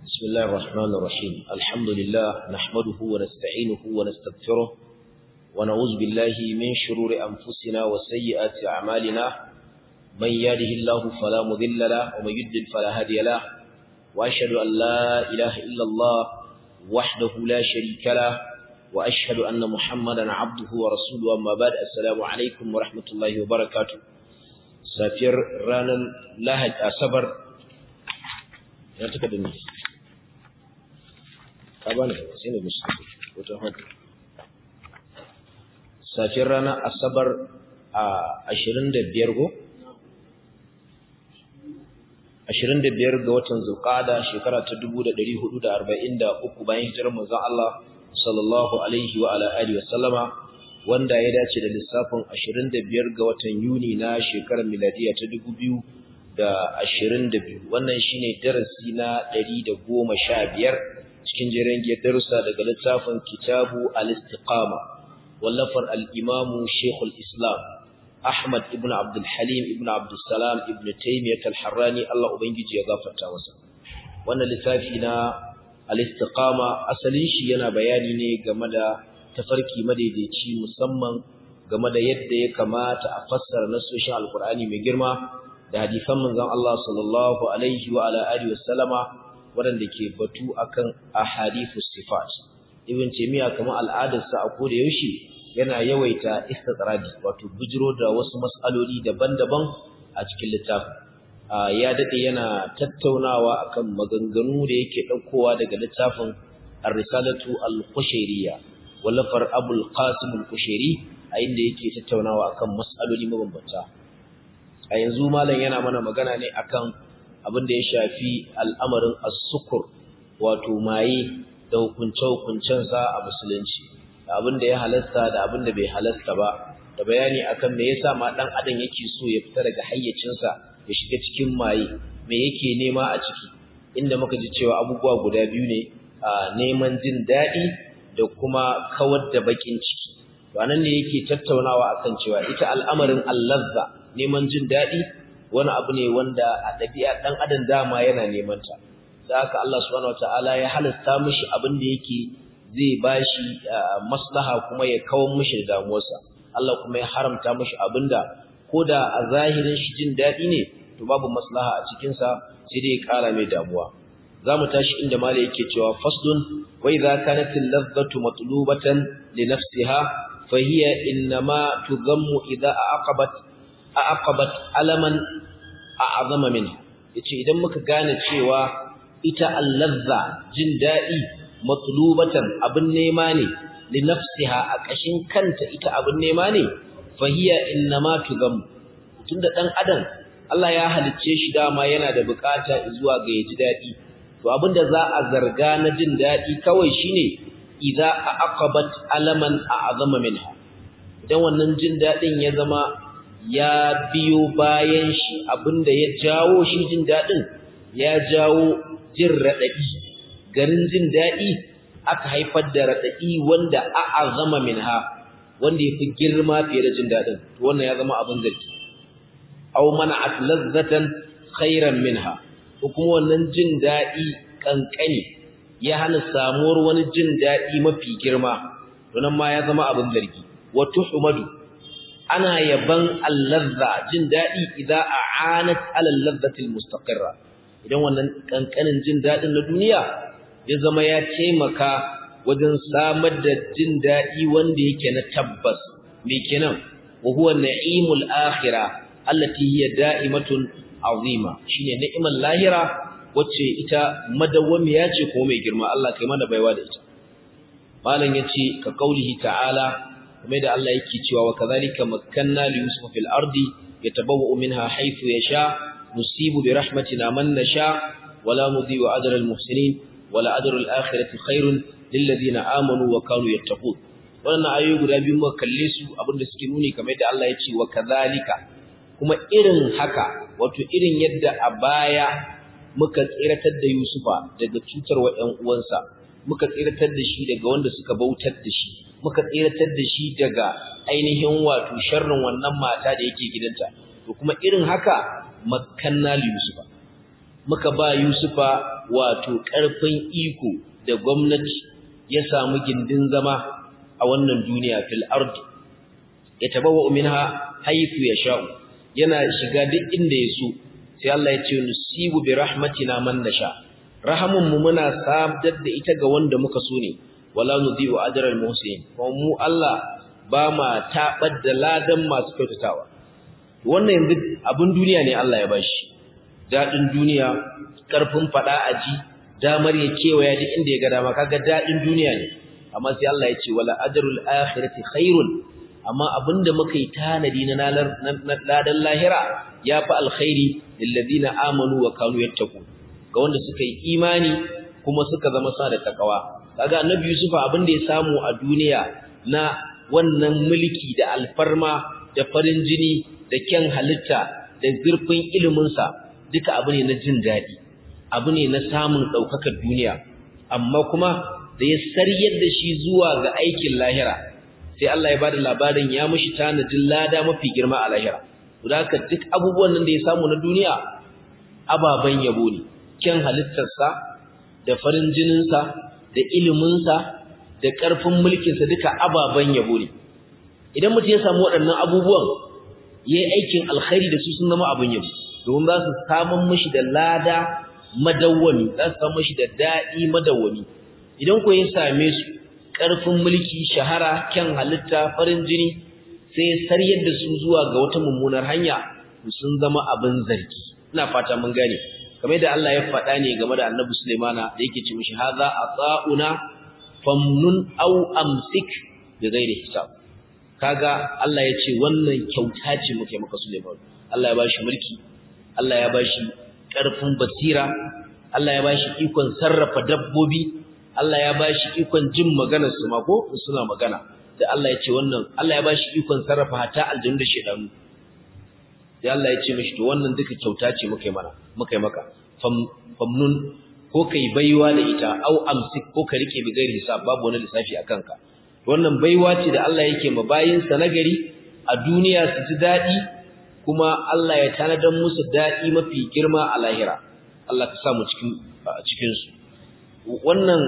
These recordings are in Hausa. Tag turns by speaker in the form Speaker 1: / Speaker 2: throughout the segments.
Speaker 1: بسم الله الرحمن الرحيم الحمد لله نحمده ونستعينه ونستغفره ونعوذ بالله من شرور أنفسنا وسيئات أعمالنا من يهده الله فلا مضل له ومن يضلل فلا هادي له وأشهد أن لا إله إلا الله وحده لا شريك له وأشهد أن محمدا عبده ورسوله أما بعد السلام عليكم ورحمة الله وبركاته سافر رانا لهج أصبر ya taka da ni ka bani sai ne mishi wata hannu safiyar rana asabar a 25 go 25 ga watan zulqa'ada shekara ta 1443 bayan hijirar manzon Allah sallallahu alaihi wa ala alihi wasallama wanda ya dace da lissafin 25 ga watan Yuni na shekarar miladiya ta 2000 da ashirin da biyu wannan shine darasi na ɗari da goma sha biyar cikin jirangiyar darussa daga littafin kitabu al-istiqama wallafar al-imamu shekul islam ahmad ibn abdulhalim ibn abdulsalam ibn taimiyat al-harrani allah ubangiji ya gafarta masa wannan littafi na al-istiqama asalin shi yana bayani ne game da tafarki madaidaici musamman game da yadda ya kamata a fassara nasoshin alkur'ani mai girma da hadisan manzon Allah sallallahu alaihi wa ala alihi wasallama waɗanda ke batu akan ahadithus sifat ibn taymiya kamar al'adarsa a koda yaushe yana yawaita istitradi wato bujiro da wasu mas'aloli daban-daban a cikin littafin ya dade yana tattaunawa akan maganganu da yake daukowa daga littafin ar-risalatu al-qushayriyya wallafar abul qasim al-qushayri a inda yake tattaunawa akan mas'aloli mabambanta a yanzu malam yana mana magana ne akan abin da ya shafi al'amarin as-sukur wato maye da hukunce-hukuncensa a musulunci da abin da ya halasta da abin da bai halasta ba da bayani akan me yasa ma dan adam yake so ya fita daga hayyacinsa ya shiga cikin maye me yake nema a ciki inda muka ji cewa abubuwa guda biyu ne a neman jin daɗi da kuma kawar da bakin ciki to anan ne yake tattaunawa akan cewa ita al'amarin allazza neman jin daɗi wani abu ne wanda a ɗabi'a ɗan adam dama yana neman ta da haka Allah subhanahu wataala ya halasta mishi abin da yake zai bashi maslaha kuma ya kawo mishi damuwarsa Allah kuma ya haramta mishi abinda koda a zahirin shi jin daɗi ne to babu maslaha a cikin sa sai dai ya ƙara mai damuwa zamu tashi inda mala yake cewa faslun wa idza kanat al-ladhatu matlubatan li nafsiha fa hiya inma tudhammu idza aqabat aqabat alaman a'azama minha yace idan muka gane cewa ita allazza jin dadi matlubatan abin nema ne li nafsiha a kashin kanta ita abin nema ne fahiya innama tugam tunda dan adam Allah ya halicce shi dama yana da bukata zuwa ga yaji dadi to abinda za a zarga na jin dadi kawai shine idza aqabat alaman a'azama minha idan wannan jin dadin ya zama ya biyo bayan shi abinda ya jawo shi jin daɗin ya jawo jin raɗaɗi garin jin daɗi aka haifar da raɗaɗi wanda a'azama minha wanda ya fi girma fiye da jin daɗin to wannan ya zama abin zargi aw mana'at lazzatan khairan minha ko kuma wannan jin daɗi kankani ya hana samuwar wani jin daɗi mafi girma to nan ma ya zama abin zargi wa tuhmadu ana yaban allazza jin dadi idan a'anat ala allazati almustaqirra idan wannan kankanin jin dadin na duniya ya zama ya taimaka wajen samar da jin dadi wanda yake na tabbas me kenan wa huwa na'imul akhirah allati hiya da'imatun azima shine ni'imar lahira wacce ita madawwamiya ce ko mai girma Allah kai mana baiwa da ita malam yace ka kaulihi ta'ala kuma da Allah yake cewa wa kadhalika makkanna li yusuf fil ardi yatabawwa'u minha haythu yasha nusibu bi rahmatina man nasha wala nudhi'u ajra al muhsinin wala ajru al akhirati khairun lil ladina amanu wa kanu yattaqun wannan ayoyi guda biyu muka kalle su abinda suke nuni kamar da Allah ya ce wa kadhalika kuma irin haka wato irin yadda a baya muka tsiratar da Yusufa daga cutarwa ƴan uwansa muka tsiratar da shi daga wanda suka bautar da shi muka tsiratar da shi daga ainihin wato sharrin wannan mata da yake gidanta to kuma irin haka makkanna li yusufa muka ba yusufa wato ƙarfin iko da gwamnati ya samu gindin zama a wannan duniya fil ardi ya tabawa minha haythu yasha'u yana shiga duk inda ya so sai Allah ya ce nusibu bi rahmatina man nasha rahamun mu muna sabdar da ita ga wanda muka so ne wala nudhi'u ajral muhsin kuma mu Allah ba ma tabar da ladan masu kyautatawa wannan yanzu abin duniya ne Allah ya bashi dadin duniya karfin fada aji damar ya kewaya duk inda ya ga dama kaga dadin duniya ne amma sai Allah ya ce wala ajrul akhirati khairun amma abinda muka yi tanadi na ladan lahira ya fi alkhairi lilladina amanu wa kanu yattaqu ga wanda suka yi imani kuma suka zama sa da takawa kaga annabi yusuf abinda ya samu a duniya na wannan mulki da alfarma da farin jini da kyan halitta da zurfin ilimin sa duka abu ne na jin dadi abu ne na samun daukakar duniya amma kuma da ya saryar da shi zuwa ga aikin lahira sai Allah ya bada labarin ya mishi tanadin lada mafi girma a lahira to haka duk abubuwan nan da ya samu na duniya ababan yabo ne kyan halittarsa da farin jininsa da iliminsa da ƙarfin mulkinsa duka ababan yabo ne idan mutum ya samu waɗannan abubuwan ya yi aikin alkhairi da su sun zama abin yabo domin za su samun mishi da lada madawwami za su samu mishi da daɗi madawwami idan ko ya same su ƙarfin mulki shahara kyan halitta farin jini sai saryar da su zuwa ga wata mummunar hanya sun zama abin zargi ina fata mun gane kamar da Allah ya faɗa ne game da Annabi Sulaimana da yake ce mishi hadha ata'una famnun aw amsik bi ghairi hisab kaga Allah ya ce wannan kyauta ce muke maka Sulaiman Allah ya bashi mulki Allah ya bashi ƙarfin basira Allah ya bashi ikon sarrafa dabbobi Allah ya bashi ikon jin maganar su ma ko suna magana da Allah ya ce wannan Allah ya bashi ikon sarrafa hata aljanu da shedanu sai Allah ya ce mishi to wannan duka kyauta ce muka yi mana muka yi maka famnun ko kai baiwa da ita au amsik ko ka rike bi gairi hisab babu wani lissafi a kanka wannan baiwa ce da Allah yake ma bayin sa nagari a duniya su ji dadi kuma Allah ya tanadar musu dadi mafi girma a lahira Allah ka sa mu cikin cikin su wannan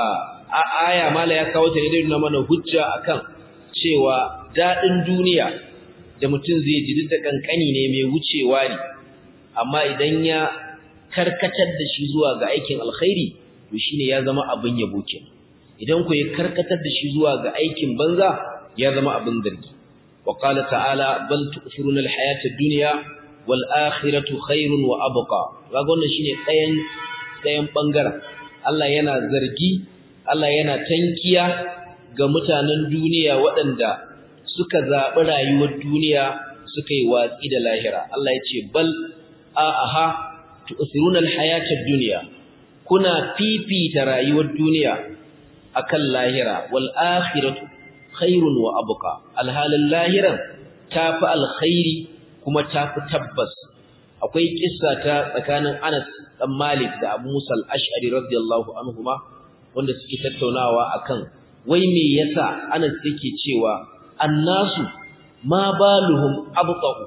Speaker 1: aya mala ya kawo ta ne da mana hujja akan cewa dadin duniya da mutum zai ji da kankani ne mai wucewa ne amma idan ya karkatar da shi zuwa ga aikin alkhairi to shine ya zama abin yabo kenan idan ku ya karkatar da shi zuwa ga aikin banza ya zama abin zargi wa qala ta'ala bal tu'thiruna al-hayata ad-dunya wal akhiratu khairun wa abqa kaga wannan shine tsayan tsayan bangaren Allah yana zargi Allah yana tankiya ga mutanen duniya waɗanda suka zaɓi rayuwar duniya suka yi watsi da lahira Allah ya ce bal aha tu'thiruna al-hayata ad-dunya kuna fifita rayuwar duniya akan lahira wal akhiratu khairun wa abqa alhalal lahiran tafi alkhairi kuma tafi tabbas akwai kissa ta tsakanin Anas dan Malik da Abu Musa al-Ash'ari radiyallahu anhuma wanda suke tattaunawa akan wai me yasa Anas yake cewa annasu ma baluhum abqa'u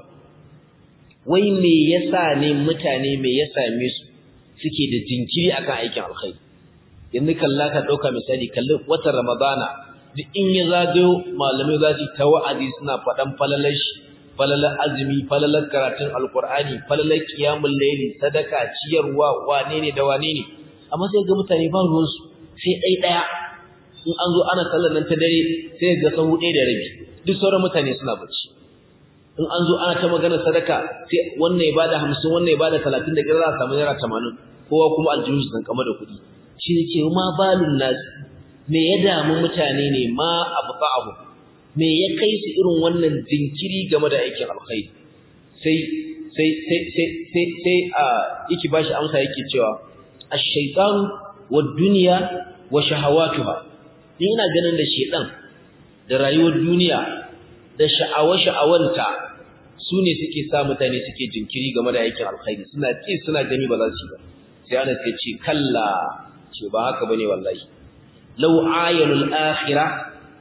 Speaker 1: wai me yasa ne mutane me ya same su suke da jinkiri akan aikin alkhairi yanzu kalla ka dauka misali kalli watan ramadana duk in ya zagayo malamai za su ta wa'azi suna faɗan falalar shi falalar azumi falalar karatun alkur'ani falalar qiyamul layli sadaka ciyarwa wane ne da wane ne amma sai ga mutane ba ruwan su sai dai daya in an zo ana sallar nan ta dare sai ga sahu ɗaya da rabi duk sauran mutane suna bacci in an zo ana ta magana sadaka sai wannan ya bada 50 wannan ya bada 30 da kira za a samu naira 80 kowa kuma aljihu sun kama da kuɗi shi ne ce ma balun nas me ya damu mutane ne ma abqa'ahu me ya kai su irin wannan jinkiri game da aikin alkhairi sai sai sai sai sai sai a yake bashi amsa yake cewa ash-shaytan wad-dunya wa shahawatuha ni ina ganin da shedan da rayuwar duniya da sha'awa-sha'awanta su ne suke sa mutane suke jinkiri game da aikin alkhairi suna ci suna gani ba za su yi ba sai ana sai ce kalla ce ba haka bane wallahi law ayalul akhirah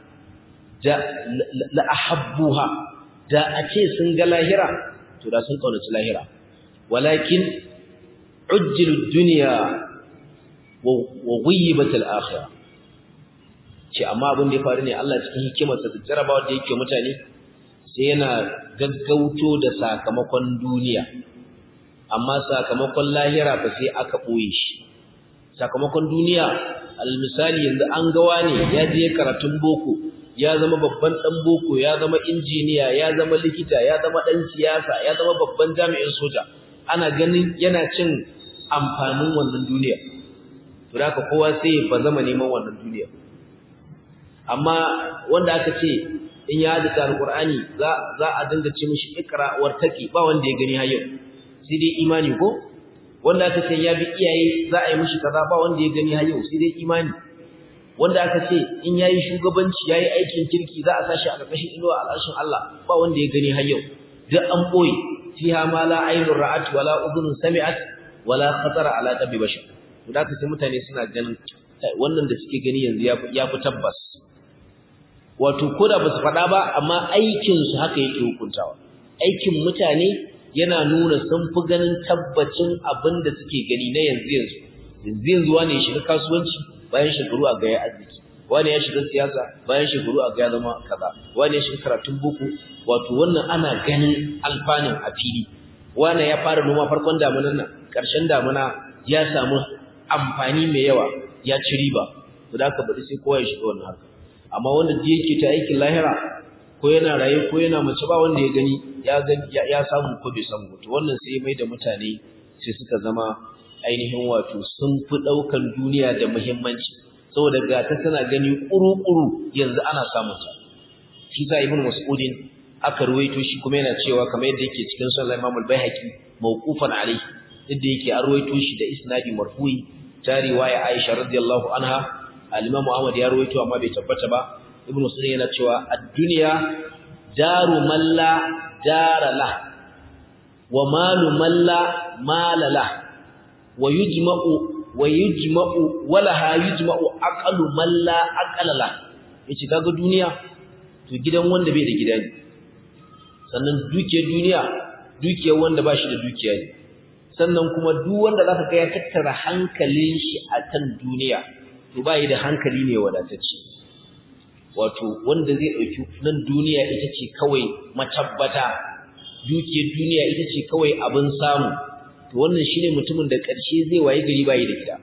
Speaker 1: da la ahabbuha da a ce sun ga lahira to da sun kaunaci lahira walakin ujjilud dunya wa ghayyibat al-akhirah ce amma abin da ya faru ne Allah cikin hikimarsa da jarabawa da yake mutane sai yana gaggauto da sakamakon duniya amma sakamakon lahira ba sai aka boye shi sakamakon duniya almisali yanzu an gawa ne ya je karatun boko ya zama babban dan boko ya zama injiniya ya zama likita ya zama dan siyasa ya zama babban jami'in soja ana ganin yana cin amfanin wannan duniya to haka kowa sai ba zama neman wannan duniya amma wanda aka ce in ya hadisa alqur'ani za za a dinga ce mishi ikra wartaki ba wanda ya gani har yau sai dai imani ko wanda aka ce ya bi iyaye za a yi mishi kaza ba wanda ya gani har yau sai dai imani wanda aka ce in yayi shugabanci yayi aikin kirki za a sashi a ƙarƙashin inuwa al'arshin Allah ba wanda ya gani har yau duk an boye fiha ma la aynun ra'at wala udhunun sami'at wala khatara ala qalbi bashar to da sai mutane suna ganin wannan da suke gani yanzu ya fi tabbas wato koda ba su faɗa ba amma aikin su haka yake hukuntawa aikin mutane yana nuna sun fi ganin tabbacin abin da suke gani na yanzu yanzu yanzu yanzu wani ya shiga kasuwanci bayan shekaru a gaya arziki wani ya shiga siyasa bayan shekaru a gaya zama kaza wani ya shiga karatun boko wato wannan ana ganin alfanin a fili wani ya fara noma farkon damunan nan ƙarshen damuna ya samu amfani mai yawa ya ci riba to da aka bari sai kowa ya shiga wannan haka amma wanda da yake ta aikin lahira ko yana raye ko yana mace ba wanda ya gani ya gani ya samu ko bai samu to wannan sai mai da mutane sai suka zama ainihin wato sun fi daukan duniya da muhimmanci saboda ga ta tana gani kuru-kuru yanzu ana samun ta shi sa ibnu mas'udin aka ruwaito shi kuma yana cewa kamar yadda yake cikin sunan Imam al-Baihaqi mawqufan alayhi yadda yake an ruwaito shi da isnadi marfu'i ta riwaya Aisha radiyallahu anha al-Imam Ahmad ya ruwaito amma bai tabbata ba ibnu Mas'ud yana cewa ad-dunya daru man la dara la wa malu man la mala la wa yujma'u wa yujma'u walaha yujma'u aqalu man la aqala la yace kaga duniya to gidan wanda bai da gida ne sannan dukiyar duniya dukiyar wanda ba shi da dukiya ne sannan kuma duk wanda zaka ga ya tattara hankalin shi a kan duniya to bai da hankali ne wadatacce wato wanda zai dauki nan duniya ita ce kawai matabbata dukiyar duniya ita ce kawai abin samu to wannan shine mutumin da ƙarshe zai waye gari bai da gida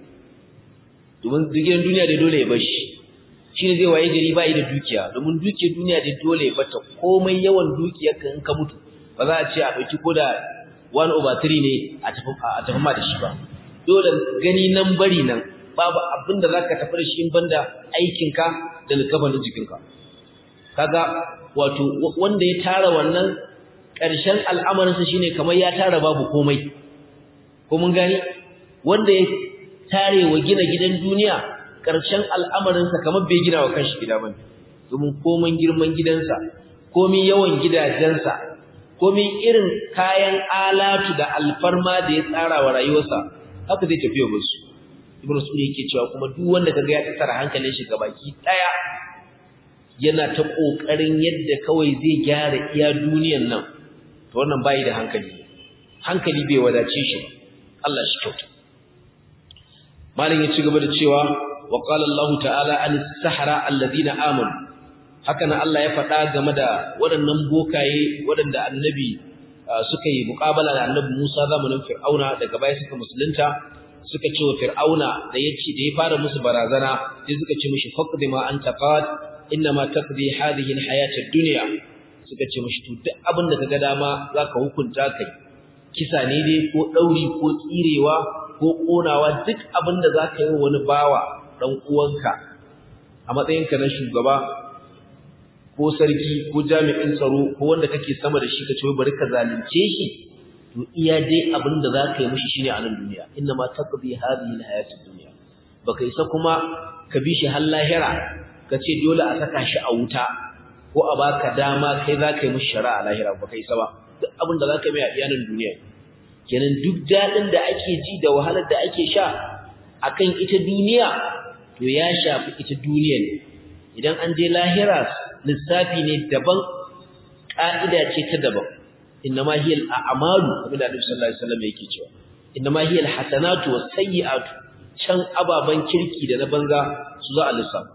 Speaker 1: domin dukiyar duniya da dole ya bar shi shine zai waye gari bai da dukiya domin dukiyar duniya da dole ya bata komai yawan dukiyarka in ka mutu ba za a ce a dauki koda 1 over 3 ne a tafi a tafi ma da shi ba dole gani nan bari nan babu abin da zaka tafi da shi in banda aikinka da likafanin jikinka kaga wato wanda ya tara wannan ƙarshen al'amarinsa shine kamar ya tara babu komai ko mun gani wanda ya tare wa gina gidan duniya ƙarshen al'amarinsa kamar bai gina wa kanshi gida bane domin komai girman gidansa komai yawan gidajensa komai irin kayan alatu da alfarma da ya tsara wa rayuwarsa haka zai tafi wa su ibnu sudi yake cewa kuma duk wanda kaga ya tsara hankalin shi baki daya yana ta kokarin yadda kawai zai gyara iya duniyar nan to wannan bai da hankali hankali bai wadace shi Allah shi kyauta malin ya ci gaba da cewa wa qala Allah ta'ala an-sahara alladhina amanu haka nan Allah ya faɗa game da waɗannan bokaye waɗanda annabi suka yi muƙabala da annabi Musa zamanin Fir'auna daga baya suka musulunta suka ce wa Fir'auna da yace da ya fara musu barazana sai suka ce mishi faqdi ma anta qad inna ma taqdi hadhihi al-hayat ad-dunya suka ce mishi to duk abin da kaga dama zaka hukunta kai kisa ne dai ko dauri ko tsirewa ko konawa duk abin da zaka yi wani bawa dan uwanka a matsayinka na shugaba ko sarki ko jami'in tsaro ko wanda kake sama da shi ka ce bari ka zalunce shi to iya dai abin da zaka yi mishi shine a nan duniya inna ma taqdi hadhihi alhayatid dunya baka isa kuma ka bi shi har lahira ka ce dole a saka shi a wuta ko a baka dama kai zaka yi mishi shari'a a lahira baka isa ba duk abin da zaka mai a iyanan duniya kenan duk dadin da ake ji da wahalar da ake sha akan ita duniya to ya shafi ita duniya ne idan an je lahira lissafi ne daban ƙa'ida ce ta daban innama hiya al-a'malu kamar da Annabi sallallahu alaihi wasallam yake cewa innama hiya al-hasanatu was-sayyi'atu can ababen kirki da na banza su za a lissafa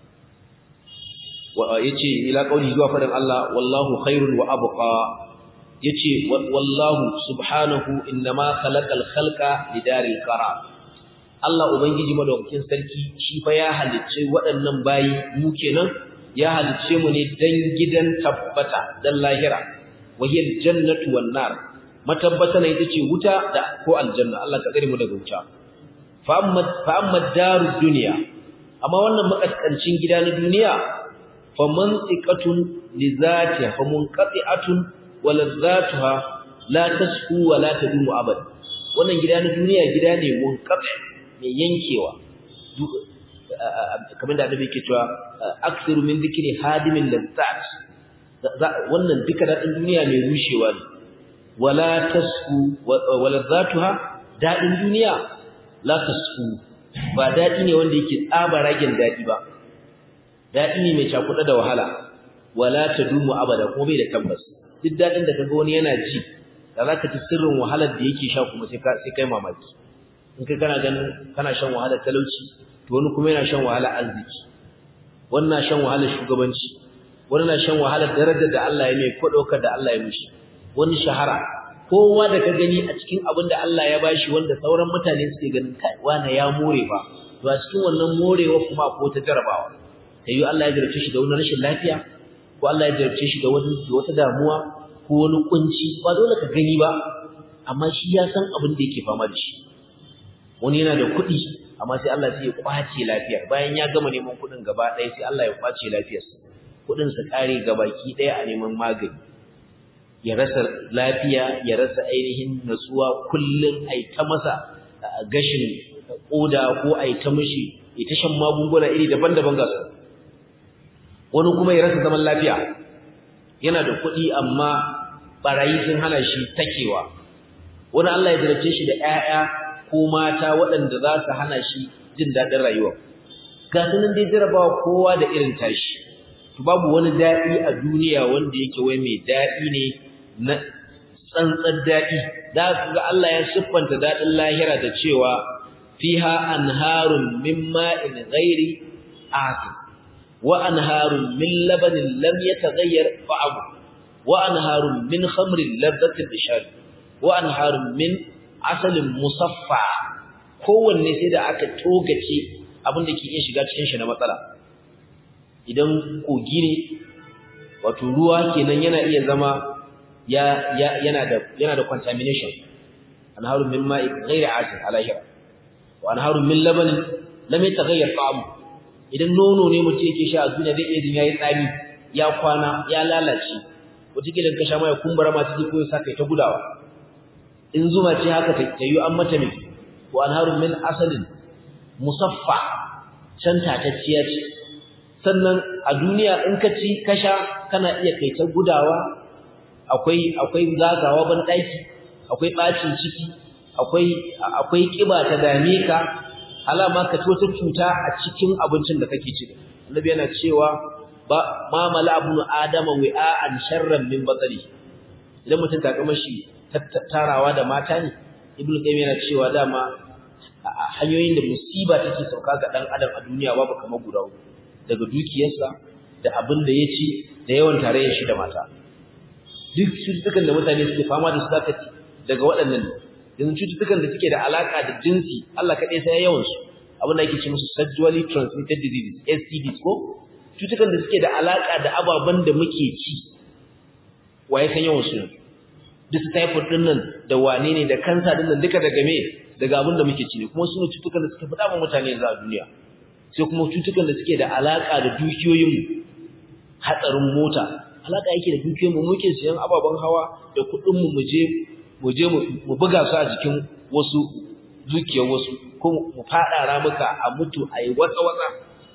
Speaker 1: yace ila qauli zuwa fadan Allah wallahu khairun wa abqa yace wallahu subhanahu innama khalaqal khalqa lidaril qarar Allah ubangiji madaukakin sarki shi fa ya halicce waɗannan bayi mu kenan ya halicce mu ne dan gidan tabbata dan lahira wahiyal jannatu wan nar matabbata ne ita ce wuta da ko aljanna Allah ka tsare mu daga wuta fa amma fa amma darud dunya amma wannan makaskancin gida na duniya fa mantiqatun li zatiha fa munqati'atun wa ladzatuha la tasfu wa la tadumu abad wannan gida na duniya gida ne munqati mai yankewa kamar da annabi yake cewa aksiru min dhikri hadimin lazzat wannan duka dadin duniya mai rushewa ne wala tasfu wala zatuha dadin duniya la tasfu ba dadi ne wanda yake tsaba ragen dadi ba dadi ne mai cakuda da wahala wala tadumu abada kuma bai da tabbas duk dadin da kaga wani yana ji da zaka ji sirrin wahalar da yake sha kuma sai sai kai mamaki in kai kana ganin kana shan wahalar talauci to wani kuma yana shan wahalar arziki wannan shan wahalar shugabanci wani na shan wahalar darajar da Allah ya mai ko daukar da Allah ya mishi wani shahara kowa da ka gani a cikin abin da Allah ya bashi wanda sauran mutane suke ganin kai wani ya more ba to a cikin wannan morewa kuma ko ta jarabawa sai Allah ya jarabce shi da wani rashin lafiya ko Allah ya jarabce shi da wani wata damuwa ko wani kunci ba dole ka gani ba amma shi ya san abin da yake fama da shi wani yana da kuɗi amma sai Allah sai ya kwace lafiyar bayan ya gama neman kuɗin gaba ɗaya sai Allah ya kwace lafiyarsa kuɗin sa kare gabaki ɗaya a neman magani ya rasa lafiya ya rasa ainihin natsuwa kullun ai ta masa gashin koda ko ai ta mishi ita shan magunguna iri daban-daban ga su wani kuma ya rasa zaman lafiya yana da kuɗi amma barayi sun hana shi takewa wani Allah ya jarabce shi da ƴaƴa ko mata waɗanda za su hana shi jin daɗin rayuwa ga sunan dai jarabawa kowa da irin tashi to babu wani daɗi a duniya wanda yake wai mai daɗi ne na tsantsar daɗi da ga Allah ya siffanta daɗin lahira da cewa fiha anharun min ma'in ghairi asin wa anharun min labanin lam yataghayyar ta'amu wa anharun min khamrin ladhatin lishari wa anharun min asalin musaffa kowanne sai da aka togace abin da ke iya shiga cikin shi na matsala idan kogi ne wato ruwa kenan yana iya zama ya, yana da yana da contamination anharun min ma'i ghairi asin alahira wa anharun min labanin lam yataghayyar ta'amu idan nono ne mutum yake sha a duniya zai iya jin yayi tsami ya kwana ya lalace wataƙila ka sha ma ya kumbura ma ciki ko ya saka ta gudawa in zuma ce haka ta yi an mata mai wa anharun min asalin musaffa can tatacciya ce sannan a duniya in ka ci kasha kana iya kai ta gudawa akwai akwai zagawa ban daki akwai bacin ciki akwai akwai kiba ta dame ka alama ka ci wata cuta a cikin abincin da kake ci annabi yana cewa ba ma mala ibn adama wi'an sharran min batri idan mutum ta kama shi tarawa da mata ne ibnu qayyim yana cewa dama hanyoyin da musiba take sauka ga dan adam a duniya babu kamar guda daga dukiyarsa da abin da ya ci da yawan tarayyar shi da mata duk cututtukan da mutane suke fama da su zaka ci daga waɗannan yanzu cututtukan da suke da alaka da jinsi Allah kaɗai sai yawan su abin da ake ce musu sexually transmitted diseases STDs ko cututtukan da suke da alaka da ababen da muke ci waye san yawan su duk typhoid din nan da wane ne da kansa din nan duka daga me daga abin da muke ci ne kuma sune cutukan da suka fada wa mutane yanzu a duniya sai kuma cutukan da suke da alaka da dukiyoyin mu hatsarin mota alaka yake da dukiyoyin mu muke siyan ababen hawa da kuɗin mu muje muje mu buga su a jikin wasu dukiyar wasu ko mu fada ramuka a mutu a yi watsa watsa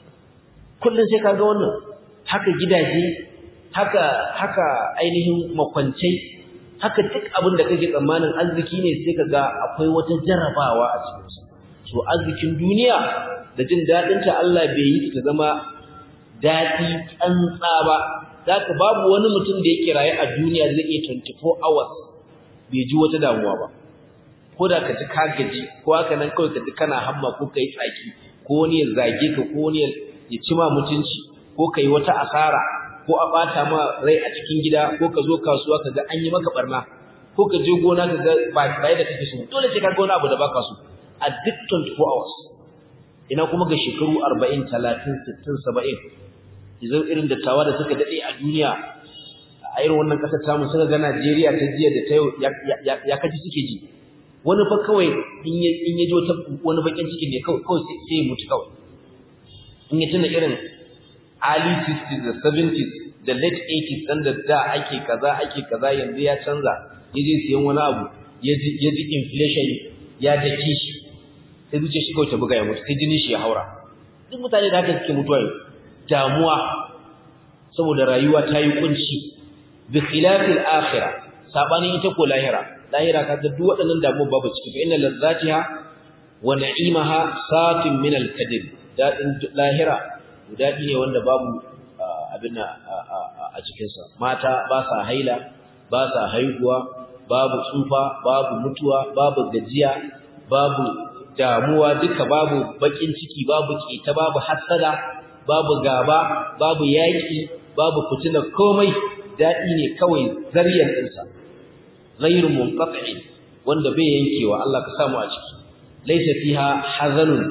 Speaker 1: kullun sai kaga wannan haka gidaje haka haka ainihin makwancai haka duk abin da kake tsammanin arziki ne sai ka ga akwai wata jarabawa a cikinsa so arzikin duniya da jin daɗinta Allah bai yi ta zama daɗi tsantsa ba zaka babu wani mutum da yake raye a duniya zai iya 24 hours bai ji wata damuwa ba ko da ka ji ka gaji ko haka nan kawai ka ji kana hamma ko kai tsaki ko wani ya zage ka ko wani ya ci ma mutunci ko kai wata asara ko a bata ma rai a cikin gida ko ka zo kasuwa ka ga an yi maka barna ko ka je gona ka ga ba bai da kake so dole sai ka ga wani abu da baka so a duk 24 hours ina kuma ga shekaru 40 30 60 70 idan irin dattawa da suka dade a duniya a irin wannan kasar tamu suka ga Najeriya ta jiya da ta yau ya kaji suke ji wani fa kawai in ya in ya jo ta wani bakin ciki ne kawai kawai sai ya mutu kawai in ya tuna irin early 60s da 70s da late 80s dan da da ake kaza ake kaza yanzu ya canza ya je siyan wani abu ya ji ya ji inflation ya dake shi sai zuciya shi kawai ta buga ya mutu sai jini shi ya haura duk mutane da haka suke mutuwa damuwa saboda rayuwa ta yi kunci bi khilafil akhirah sabanin ita ko lahira lahira ka ga duk waɗannan damuwa babu ciki fa inna lazzatiha wa na'imaha satin min al-kadib dadin lahira dadi ne wanda babu abin a cikin sa mata ba sa haila ba sa haihuwa babu tsufa babu mutuwa babu gajiya babu damuwa duka babu bakin ciki babu kita babu hasada babu gaba babu yaki babu fitina komai dadi ne kawai zariyar dinsa ghairu munqati wanda bai yankewa Allah ka samu a ciki laysa fiha hazanun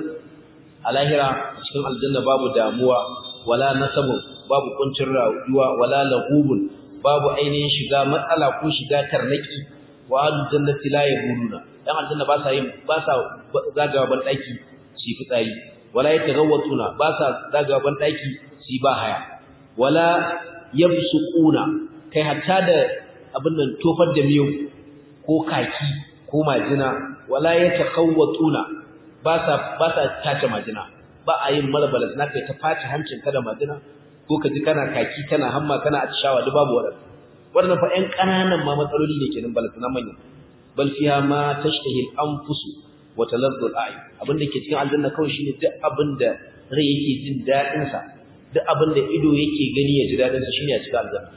Speaker 1: alahira cikin aljanna babu damuwa wala nasabu babu kuncin rayuwa wala lahubun babu ainihin shiga matsala ko shiga tarnaki wa aljannati la yabuluna dan aljanna ba sa yin ba sa zagawa ban daki shi fitsari wala yatagawwatuna ba sa zagawa ban daki shi ba haya wala yabsuquna kai hatta da abin nan tofar da miyau ko kaki ko majina wala yatakawwatuna ba sa ba sa tace majina ba a yin malbalas na kai ta face hancin ka da majina ko ka ji kana kaki kana hamma kana atishawa duk babu wadannan wannan fa ƴan ƙananan ma matsaloli ne kenan balasana manya bal fiha ma tashtahi al-anfus wa taladdu al-a'yun abinda ke cikin aljanna kawai shine duk abinda rai yake jin dadin sa duk abinda ido yake gani ya ji dadin sa shine a cikin aljanna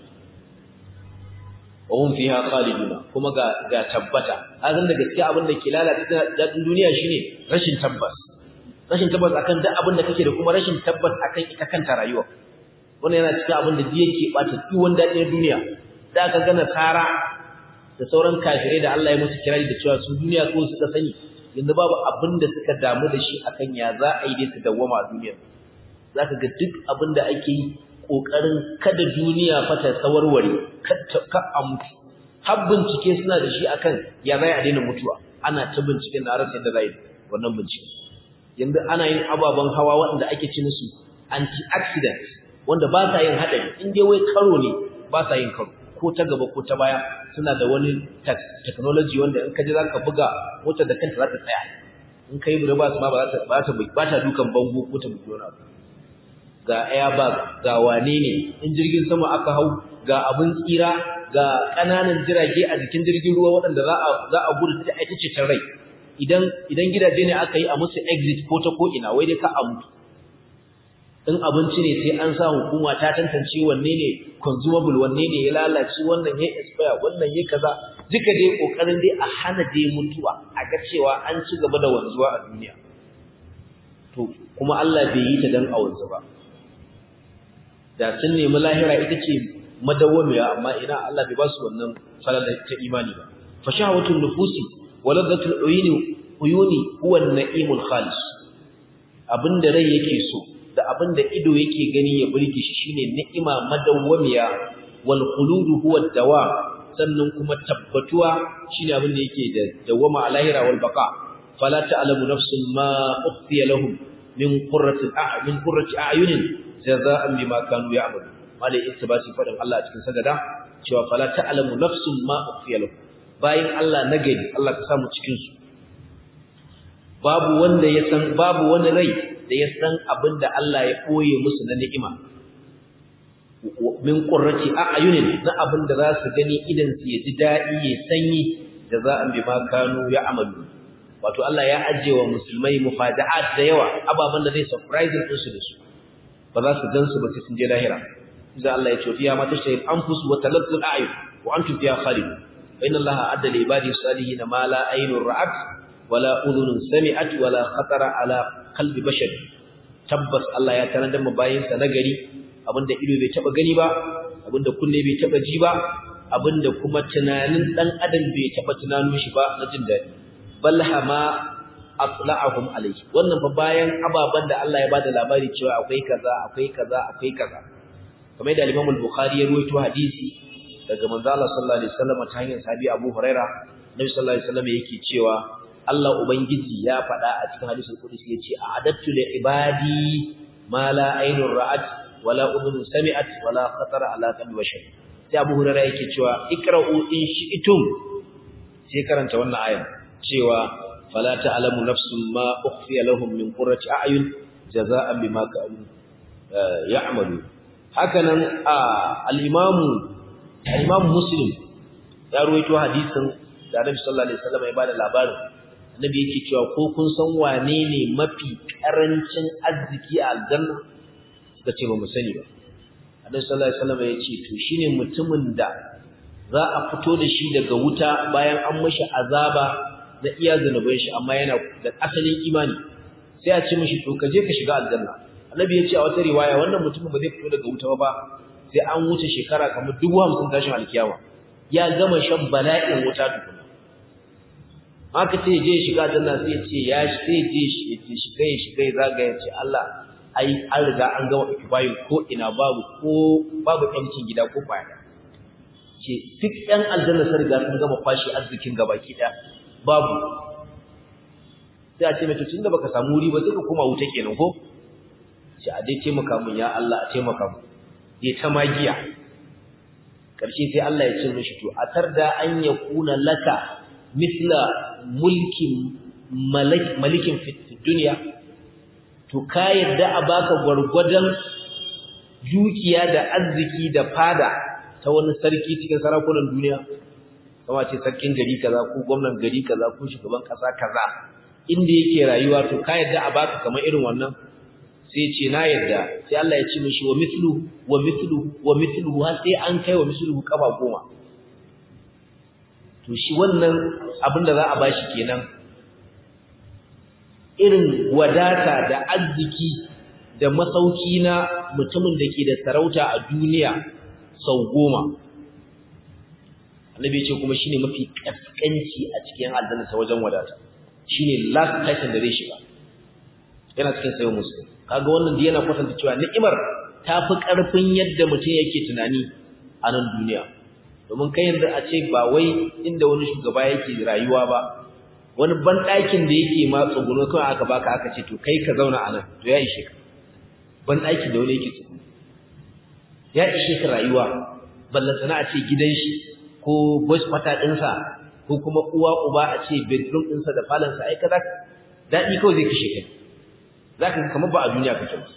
Speaker 1: wa hum fiha khaliduna kuma ga ga tabbata azan da gaskiya abinda ke lalata dadin duniya shine rashin tabbas rashin tabbas akan duk abinda kake da kuma rashin tabbas akan ita kanta rayuwa wannan yana cikin abinda da yake bata duwan dadin duniya da aka gana tsara da sauran kafirai da Allah ya musu kirari da cewa su duniya ko suka sani yanzu babu abin da suka damu da shi akan ya za a yi dai su dawwama a duniya zaka ga duk abin da ake yi kokarin kada duniya fa ta sawarware ka a mutu har bincike suna da shi akan ya za a daina mutuwa ana ta binciken da rasa yadda za yi wannan bincike yanzu ana yin ababen hawa waɗanda ake ci musu anti-accident wanda ba sa yin haɗari in dai wai karo ne ba sa yin karo ko ta gaba ko ta baya suna da wani technology wanda in ka ji za ka buga motar da kanta za ta tsaya in ka yi reverse ma ba ta ba ta dukan bango ko ta bugi wani abu ga airbag ga wane ne in jirgin sama aka hau ga abin tsira ga ƙananan jirage a jikin jirgin ruwa waɗanda za a za a gudu ta aita ce rai idan idan gidaje ne aka yi a musu exit ko ta ko ina wai dai ka a mutu in abinci ne sai an sa hukuma ta tantance wanne ne consumable wanne ne ya lalace wannan ya expire wannan ya kaza duka dai kokarin dai a hana dai mutuwa a ga cewa an ci gaba da wanzuwa a duniya to kuma Allah bai yi ta dan a wanzu ba da sun nemi lahira ita ce madawwamiya amma ina Allah bai ba su wannan falala ta imani ba fa shahawatul nufusi wa ladhatul uyuni uyuni huwa an-na'imul khalis abinda rai yake so da abin da ido yake gani ya burge shi shine ni'ima madawwamiya wal khuludu huwa dawa sannan kuma tabbatuwa shine abin da yake da dawama a lahira wal baqa fala ta'lamu nafsun ma ukhfiya lahum min qurrati a'yun qurrati a'yunin jazaa'an bima kanu ya'malu malai ittibasi fadan Allah a cikin sagada cewa fala ta'lamu nafsun ma ukhfiya lahum bayin Allah nagari Allah ka samu cikin su babu wanda ya san babu wani rai da ya san abin da Allah ya koye musu na ni'ima min qurrati a'yunin na abin da za su gani idan su ya ji dadi ya sanyi da za an bi ma kanu ya amalu wato Allah ya ajiye wa musulmai mufada'at da yawa ababan da zai surprise din su da su ba za su gan su ba sai sun je lahira idan Allah ya ce fiya ma tashtahi anfus wa talazzul a'yun wa antum fiha khalidun wa inna allaha adda li ibadi salihin ma la aynun ra'at wala udhunun sami'at wala khatara ala qalbi bashar tabbas Allah ya tanar da mu bayin sa nagari abinda ido bai taba gani ba abinda kunne bai taba ji ba abinda kuma tunanin dan adam bai taba tunanin shi ba na jin dadi balhama atla'ahum alayhi wannan fa bayan ababan da Allah ya bada labari cewa akwai kaza akwai kaza akwai kaza kamar da Imam al-Bukhari ya ruwaito hadisi daga manzo Allah sallallahu alaihi wasallam ta hanyar sahabi Abu Huraira Nabi sallallahu alaihi wasallam yake cewa Allah ubangiji ya faɗa a cikin hadisul qudsi yace a'adattu li ibadi ma la aynun ra'at wala udhun sami'at wala khatara ala qalbi bashar sai Abu Huraira yake cewa ikra'u in shi'tum sai karanta wannan aya cewa fala ta'lamu nafsun ma ukhfiya lahum min qurrati a'yun jazaa'an bima kanu ya'malu hakanan al-imam al-imam muslim ya ruwaito hadisin da Annabi sallallahu alaihi wasallam ya bada labarin Annabi yake cewa ko kun san wane ne mafi karancin arziki a aljanna suka ce ba mu sani ba Annabi sallallahu alaihi wasallam ya ce to shine mutumin da za a fito da shi daga wuta bayan an mashi azaba na iya zanubai shi amma yana da asalin imani sai a ce mishi to ka je ka shiga aljanna annabi ya ce a wata riwaya wannan mutumin ba zai fito daga wuta ba sai an wuce shekara kamar dubu hamsin tashin alkiyama ya gama shan bala'in wuta tukuna haka ce je shiga aljanna sai ce ya sai je shi ya ce shiga ya shiga ya zaga ya ce Allah ai an riga an gama ikibayin ko ina babu ko babu ɗancin gida ko kwaya ce duk ɗan aljanna sun riga sun gama kwashe arzikin gabaki ɗaya babu sai a ce mai tun da baka samu wuri ba sai ka koma wuta kenan ko ce a dai taimaka mun ya Allah a taimaka mun ya ta magiya karshe sai Allah ya ce mishi to a tarda an ya kuna laka misla mulkin malikin fi duniya to ka yadda a baka gwargwadon dukiya da arziki da fada ta wani sarki cikin sarakunan duniya kama ce sarkin gari kaza ko gwamnan gari kaza ko shugaban kasa kaza inda yake rayuwa to ka yadda a baka kamar irin wannan sai ce na yadda sai Allah ya ce mishi wa mithlu wa mithlu wa mithlu har sai an kai wa mithlu kafa goma to shi wannan abin da za a bashi kenan irin wadata da arziki da masauki na mutumin da ke da sarauta a duniya sau goma annabi ce kuma shine mafi kaskanci a cikin aljanna ta wajen wadata shine last person da zai shiga yana cikin sayo muslim kaga wannan da yana kwatanta cewa ni'imar ta fi karfin yadda mutum yake tunani a nan duniya domin kai yanzu a ce ba wai inda wani shugaba yake rayuwa ba wani banɗakin da yake ma tsuguno kawai aka baka aka ce to kai ka zauna a nan to ya ishe ka banɗakin da wani yake tsuguno ya ishe ka rayuwa ballantana a ce gidan shi ko voice quarter ɗinsa ko kuma uwa uba a ce bedroom ɗinsa da falonsa ai kaza daɗi kawai zai kashe kai za ka kamar ba a duniya kake ba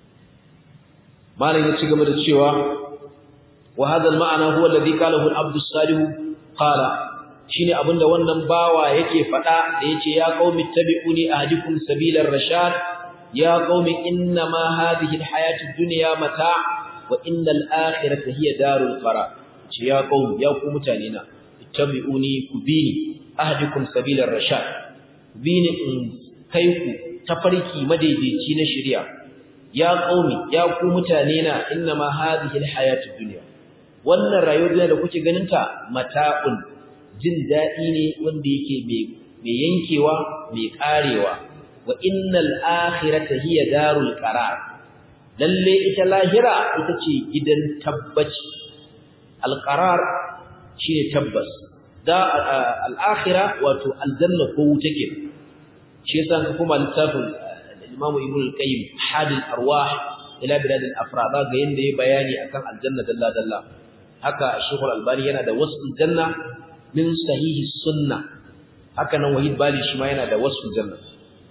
Speaker 1: malam ya ci gaba da cewa wa hadha al-ma'ana huwa alladhi qalahu al-abd as-salih qala shine abinda wannan bawa yake faɗa da yace ya qaumi tabi'uni ahdikum sabilar rashad ya qaumi inna ma hadhihi al-hayatu ad-dunya mata' wa innal akhirata hiya darul qarar ce ya qaum ya ku mutane na ittabi'uni ku bini ahdikum sabilar rashad bini in kai ku tafarki madaidaici na shari'a ya qaumi ya ku mutane na innama hadhihi alhayatud dunya wannan rayuwar da kuke ganin ta mata'un jin dadi ne wanda yake mai yankewa mai karewa wa innal akhirata hiya darul qarar lalle ita lahira ita ce gidan tabbaci alqarar shine tabbas da al-akhirah wato aljanna ko wuta ke shi yasa ka kuma littafin Imam Ibn al-Qayyim Hadil Arwah ila bilad al-afrad ga yanda yayi bayani akan aljanna dalla dalla haka Sheikh al-Albani yana da wasful janna min sahihi sunna haka nan Wahid Bali shi ma yana da wasful janna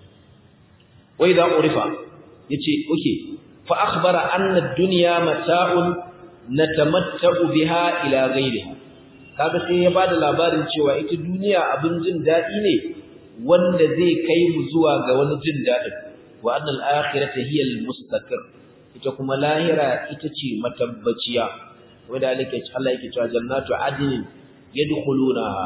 Speaker 1: wai da urifa yace okay fa akhbara anna ad-dunya mata'un natamatta'u biha ila ghayriha kaga sai ya bada labarin cewa ita duniya abin jin dadi ne wanda zai kai mu zuwa ga wani jin dadin wa annal akhirata hiya al-mustaqir ita kuma lahira ita ce matabbaciya wanda alike Allah yake cewa jannatu adnin yadkhulunaha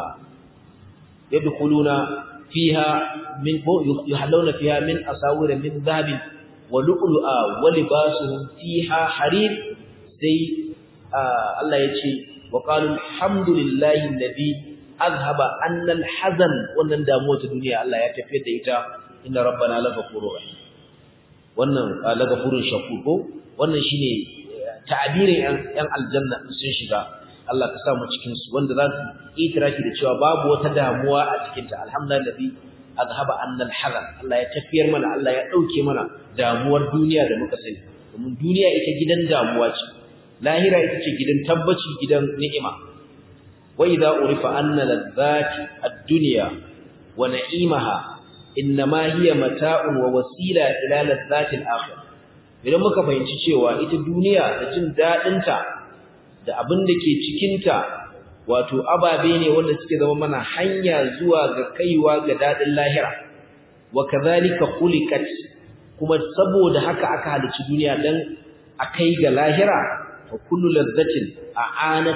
Speaker 1: yadkhuluna fiha min yuhallawna fiha min asawir min dhahabin wa lu'lu'a wa libasuhum fiha harir sai Allah yace wa qalu alhamdulillahi alladhi azhaba anna alhazan wannan damuwa ta duniya Allah ya tafiyar da ita inna rabbana laghafurur rahim wannan laghafurun shakur ko wannan shine ta'abirin yan aljanna sun shiga Allah ka sa mu cikin su wanda za su itiraki da cewa babu wata damuwa a cikin ta alhamdulillahi azhaba annal hazan Allah ya tafiyar mana Allah ya dauke mana damuwar duniya da muka sani domin duniya ita gidan damuwa ce lahira ita ce gidan tabbaci gidan ni'ima wa idza urifa anna ladzati ad-dunya wa na'imaha innama hiya mata'un wa wasila ila ladzati al-akhirah idan muka fahimci cewa ita duniya da jin dadin ta da abin da ke cikin ta wato ababe ne wanda suke zama mana hanya zuwa ga kaiwa ga dadin lahira wa kadhalika khuliqat kuma saboda haka aka halicci duniya dan akai ga lahira fa kullu ladzatin a'anat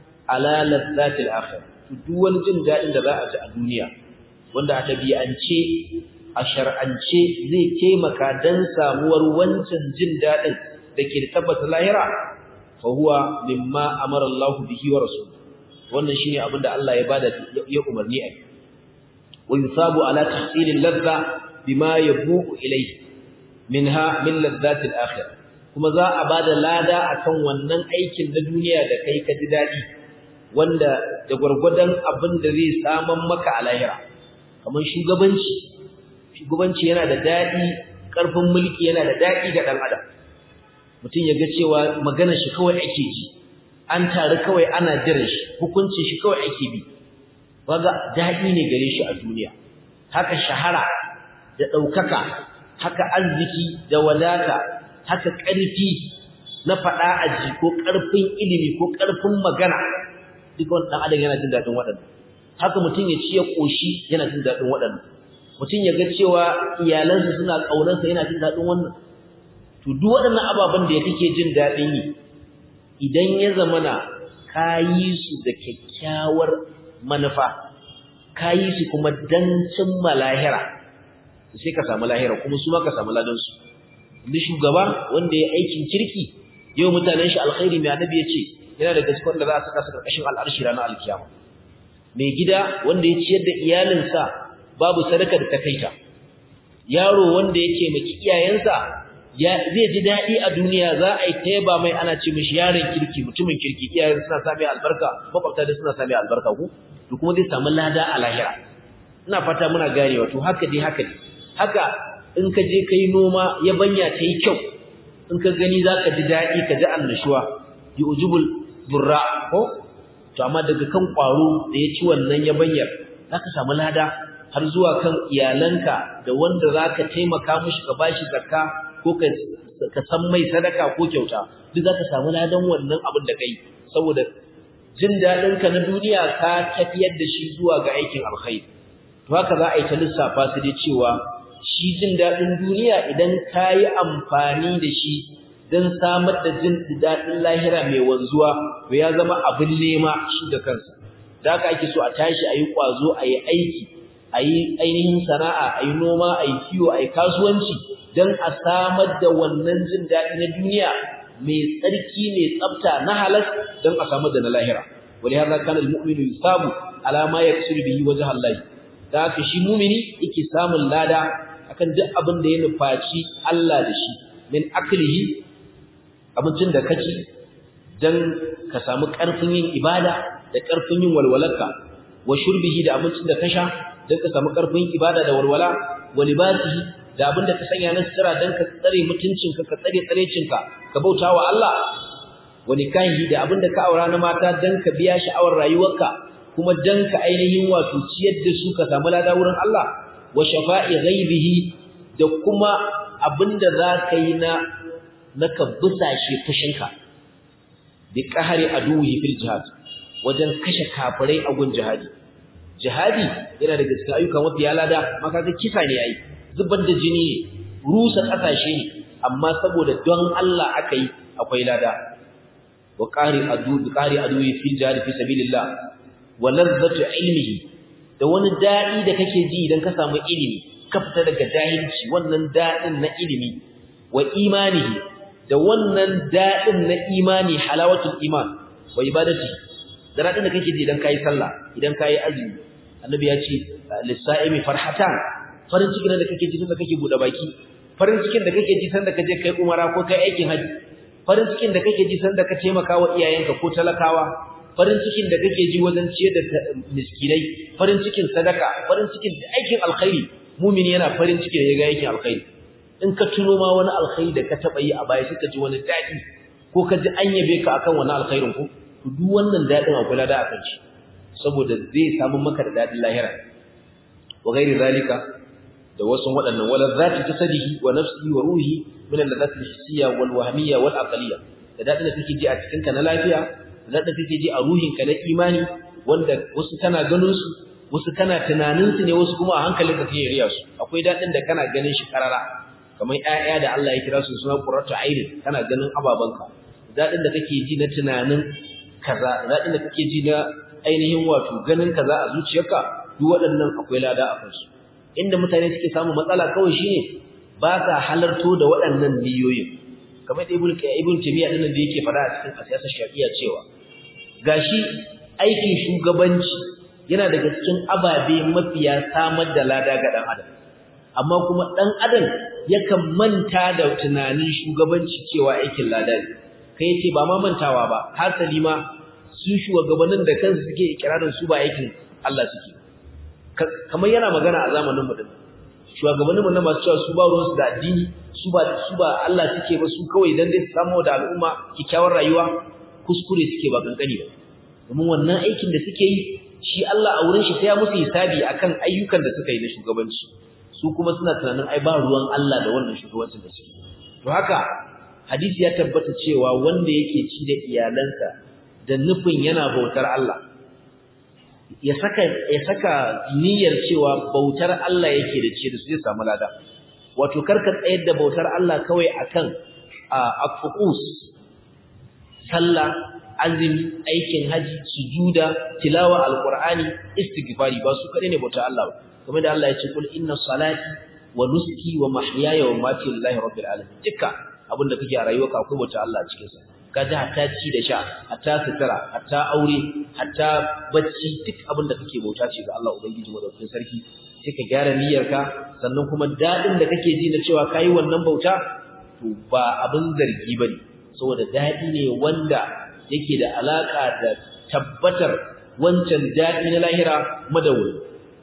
Speaker 1: ala ladzatil akhir duk wani jin dadin da za a ji a duniya wanda a tabi'ance a shar'ance zai taimaka dan samuwar wancan jin dadin dake da tabbata lahira fa huwa mimma amara Allah bihi wa rasuluhu wannan shine abin da Allah ya bada ya umarni a wa yusabu ala tahsilil ladza bima yabuqu ilayhi minha min ladzatil akhirah kuma za a bada lada akan wannan aikin na duniya da kai ka ji dadi wanda da gurgurdan abin da zai saman maka a lahira kamar shugabanci shugabanci yana da dadi karfin mulki yana da dadi ga dan adam mutum ya ga cewa magana shi kawai ake ji an taru kawai ana jiran shi hukuncin shi kawai ake bi waga dadi ne gare shi a duniya haka shahara da daukaka haka arziki da wadata haka ƙarfi na faɗa aji ko ƙarfin ilimi ko ƙarfin magana duk wani ɗan adam yana jin daɗin waɗannan haka mutum ya ci ya ƙoshi yana jin daɗin waɗannan mutum ya ga cewa iyalansa suna ƙaunarsa yana jin daɗin wannan to duk waɗannan ababen da ya kake jin daɗin yi idan ya zamana ka yi su da kyakkyawar manufa ka yi su kuma dan cimma lahira sai ka samu lahira kuma su ma ka samu ladansu inda shugaba wanda ya aikin kirki yau mutanen shi alkhairi mai annabi ya ce yana da gaskiyar da za a saka su karkashin al'arshi ranar alkiyama mai gida wanda ya ciyar da iyalinsa babu sadaka da takaita yaro wanda yake maki iyayensa ya zai ji daɗi a duniya za a yi ta yaba mai ana ce mishi yaron kirki mutumin kirki iyayen suna sami albarka makwabta da suna sami albarka ku to kuma zai samu lada a lahira ina fata muna ganewa to haka dai haka ne haka in ka je kai noma yabanya ta yi kyau in ka gani za ka ji daɗi ka ji annashuwa yi ujubul burra ko to amma daga kan ƙwaro da ya ci wannan yabanyar za ka samu lada har zuwa kan iyalanka da wanda za ka taimaka mushi ka bashi zakka ko ka san mai sadaka ko kyauta duk za ka samu ladan wannan abin da kai saboda jin daɗinka na duniya ka tafiyar da shi zuwa ga aikin alkhairi to haka za a yi ta lissafa su dai cewa shi jin daɗin duniya idan ka yi amfani da shi don samar da jin daɗin lahira mai wanzuwa to ya zama abin nema shi da kansa da haka ake so a tashi a yi ƙwazo a yi aiki a yi ainihin sana'a a yi noma a yi kiwo a yi kasuwanci don a samar da wannan jin daɗi na duniya mai tsarki mai tsafta na halas don a samar da na lahira wani har zaka na mu'minu yusabu alama ya kusur bihi wajen hallahi da haka shi mumini yake samun lada akan duk abin da ya nufaci Allah da shi min aklihi abincin da kaci dan ka samu ƙarfin yin ibada da ƙarfin yin walwalarka wa shurbihi da abincin da ka sha dan ka samu ƙarfin ibada da walwala wa libasihi da abin da ka sanya na sutura dan ka tsare mutuncinka ka tsare tsarecinka ka bauta wa Allah wa nikahi da abin da ka aura na mata dan ka biya sha'awar rayuwarka kuma dan ka ainihin wato ciyar da su ka samu lada wurin Allah wa shafa'i ghaibihi da kuma abinda zaka yi na naka busashe fushinka bi qahari aduhi fil jihad wajen kashe kafirai a gun jihadi jihadi yana daga cikin ayyuka mafi lada maka ga kisa ne ai zubar da jini ne rusa kasashe ne amma saboda don Allah aka yi akwai lada wa qahari adu bi qahari aduhi fil jihad fi sabilillah wa ladzatu ilmihi da wani dadi da kake ji idan ka samu ilimi ka fita daga jahilci wannan dadin na ilimi wa imanihi da wannan dadin na imani halawatul iman wa ibadati da dadin da kake ji idan kai sallah idan kai azumi annabi ya ce lisa'imi farhatan farin cikin da kake ji sanda kake bude baki farin cikin da kake ji sanda kaje kai umara ko kai aikin haji farin cikin da kake ji sanda ka taimaka wa iyayenka ko talakawa farin cikin da kake ji wajen ciyar da miskinai farin cikin sadaka farin cikin da aikin alkhairi mumini yana farin cikin ya ga aikin alkhairi in ka tuno ma wani alkhairi da ka taba yi a baya suka ji wani dadi ko ka ji an yabe ka akan wani alkhairin ku to duk wannan dadin akwai lada akan shi saboda zai samu maka da dadin lahira wa ghairi zalika da wasu waɗannan wala zati tasadihi wa nafsihi wa ruhi min al-ladhat al-hissiyya wal wahmiyya wal aqliyya da dadin da kake ji a cikin ka na lafiya da dadin da kake ji a ruhin ka na imani wanda wasu kana ganin su wasu kana tunanin su ne wasu kuma a hankalin ka kake riya su akwai dadin da kana ganin shi karara kamar ƴaƴa da Allah ya kira su suna qurratu aini kana ganin ababanka dadin da kake ji na tunanin kaza dadin da kake ji na ainihin wato ganin kaza a zuciyarka duk waɗannan akwai lada a kansu inda mutane suke samu matsala kawai shine ba sa halarto da waɗannan niyoyin kamar da ibn ibn taymiya din da yake fara a cikin siyasar shafi'a cewa gashi aikin shugabanci yana daga cikin ababe mafiya samar da lada ga dan adam amma kuma dan adam yakan manta da tunanin shugabanci cewa aikin lada ne kai ce ba ma mantawa ba hasali ma su shugabannin da kansu suke ikirarin su ba aikin Allah suke kamar yana magana a zamanin mu din shugabannin mu na masu cewa su ba ruwan su da addini su ba su ba Allah suke ba su kawai dan dai su samu da al'umma kikkiawar rayuwa kuskure suke ba kankani ba domin wannan aikin da suke yi shi Allah a wurin shi sai ya musu hisabi akan ayyukan da suka yi na shugabanci su kuma suna tunanin ai ba ruwan Allah da wannan shugabancin da suke to haka hadisi ya tabbata cewa wanda yake ci da iyalansa da nufin yana bautar Allah ya saka ya saka niyyar cewa bautar Allah yake da ce da su zai samu lada wato karka tsayar da bautar Allah kawai akan afuqus sallah azumi aikin haji sujuda tilawa alqur'ani istighfari ba su kadai ne bautar Allah ba kamar da Allah ya ce kul inna salati wa nusuki wa mahyaya wa mamati lillahi rabbil alamin dukkan abinda kake a rayuwarka akwai bautar Allah a cikin sa kaji hatta ci da sha hatta sutura hatta aure hatta bacci duk abin da kake bauta ce ga Allah ubangiji madaukakin sarki sai ka gyara niyyarka sannan kuma dadin da kake ji na cewa kai wannan bauta to ba abin zargi bane saboda dadi ne wanda yake da alaka da tabbatar wancan dadi na lahira madawwali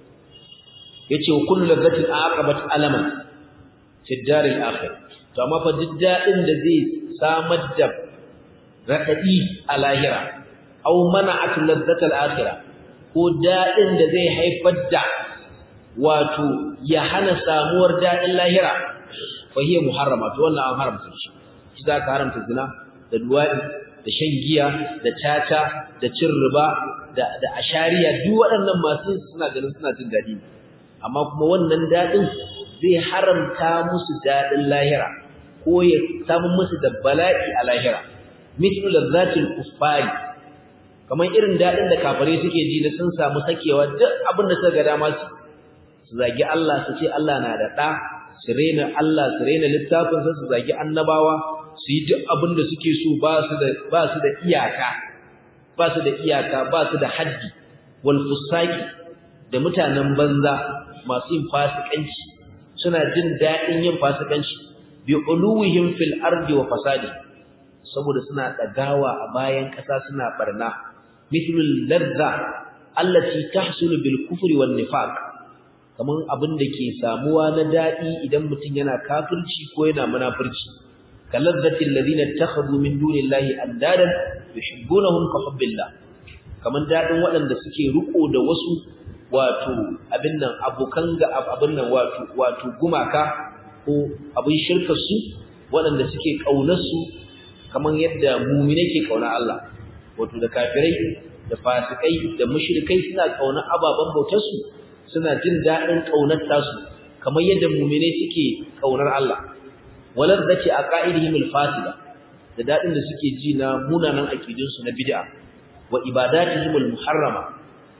Speaker 1: yace wa kullu ladhatin aqabat alaman fi daril akhir to amma fa duk dadin da zai samar da raɗaɗi a lahira au mana'at ladzatal akhirah ko daɗin da zai haifar da wato ya hana samuwar daɗin lahira fa hiya muharrama to wannan an haramta shi shi za ka haramta zina da luwadi da shan giya da tata da cin riba da da ashariya duk waɗannan masu suna ganin suna jin daɗi amma kuma wannan daɗin zai haramta musu daɗin lahira ko ya samu musu da bala'i a lahira mithlu ladzatil kuffari kamar irin dadin da kafare suke ji na sun samu sakewa duk abin da suka ga dama su su zagi Allah su ce Allah na da da su rena Allah su rena littafin sa su zagi annabawa su yi duk abin da suke so ba su da ba su da iyaka ba su da iyaka ba su da haddi wal fusaqi da mutanen banza masu yin fasikanci suna jin dadin yin fasikanci bi uluwihim fil ardi wa fasadi saboda suna dagawa a bayan ƙasa suna barna mithlul ladza allati tahsulu bil kufri wan nifaq kaman abin da ke samuwa na dadi idan mutum yana kafirci ko yana munafurci kalladzatil ladina takhadhu min dunillahi andadan yuhibbunahum ka hubbillah kaman dadin waɗanda suke riko da wasu wato abin nan abokan ga abin nan wato wato gumaka ko abin shirkar su waɗanda suke kaunar su kamar yadda mumine ke kauna Allah wato da kafirai da fasikai da mushrikai suna kauna ababan bautar su suna jin dadin kaunar tasu kamar yadda mumine suke kaunar Allah walazzati aqaidihim alfasida da dadin da suke ji na munanan akidun su na bid'a wa ibadatihim almuharrama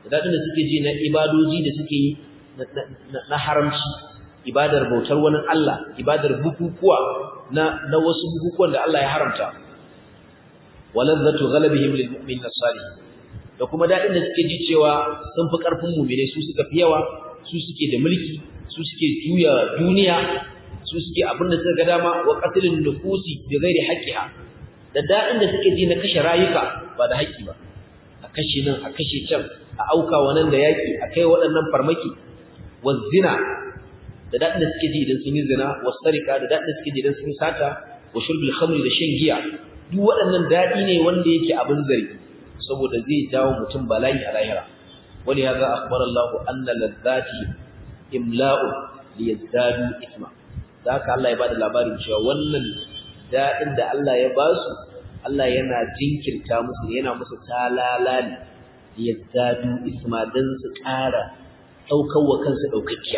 Speaker 1: da dadin da suke ji na ibadoji da suke yi na haramci ibadar bautar wani Allah ibadar bukukuwa na na wasu bukukuwan da Allah ya haramta walazzatu ghalabihim lilmu'minin as-salih da kuma dadin da suke ji cewa sun fi karfin mu'mine su suka fi yawa su suke da mulki su suke juya duniya su suke abin da suka ga dama wa qatlun nufusi bi ghairi haqqiha da dadin da suke ji na kashe rayuka ba da haƙƙi ba a kashe nan a kashe can a auka wannan da yaki a kai waɗannan farmaki wa zina da dadin da suke ji idan sun yi zina wa sarika da dadin da suke ji idan sun yi sata wa shurbil khamri da shan giya duk waɗannan dadi ne wanda yake abin zargi saboda zai jawo mutum bala'i a lahira wani ya ga akhbar Allah anna ladzati imla'u liyazdadu isma da haka Allah ya bada labarin cewa wannan dadin da Allah ya ba su Allah yana jinkirta musu yana musu talala ne liyazdadu isma dan su ƙara daukar wa kansu daukakkiya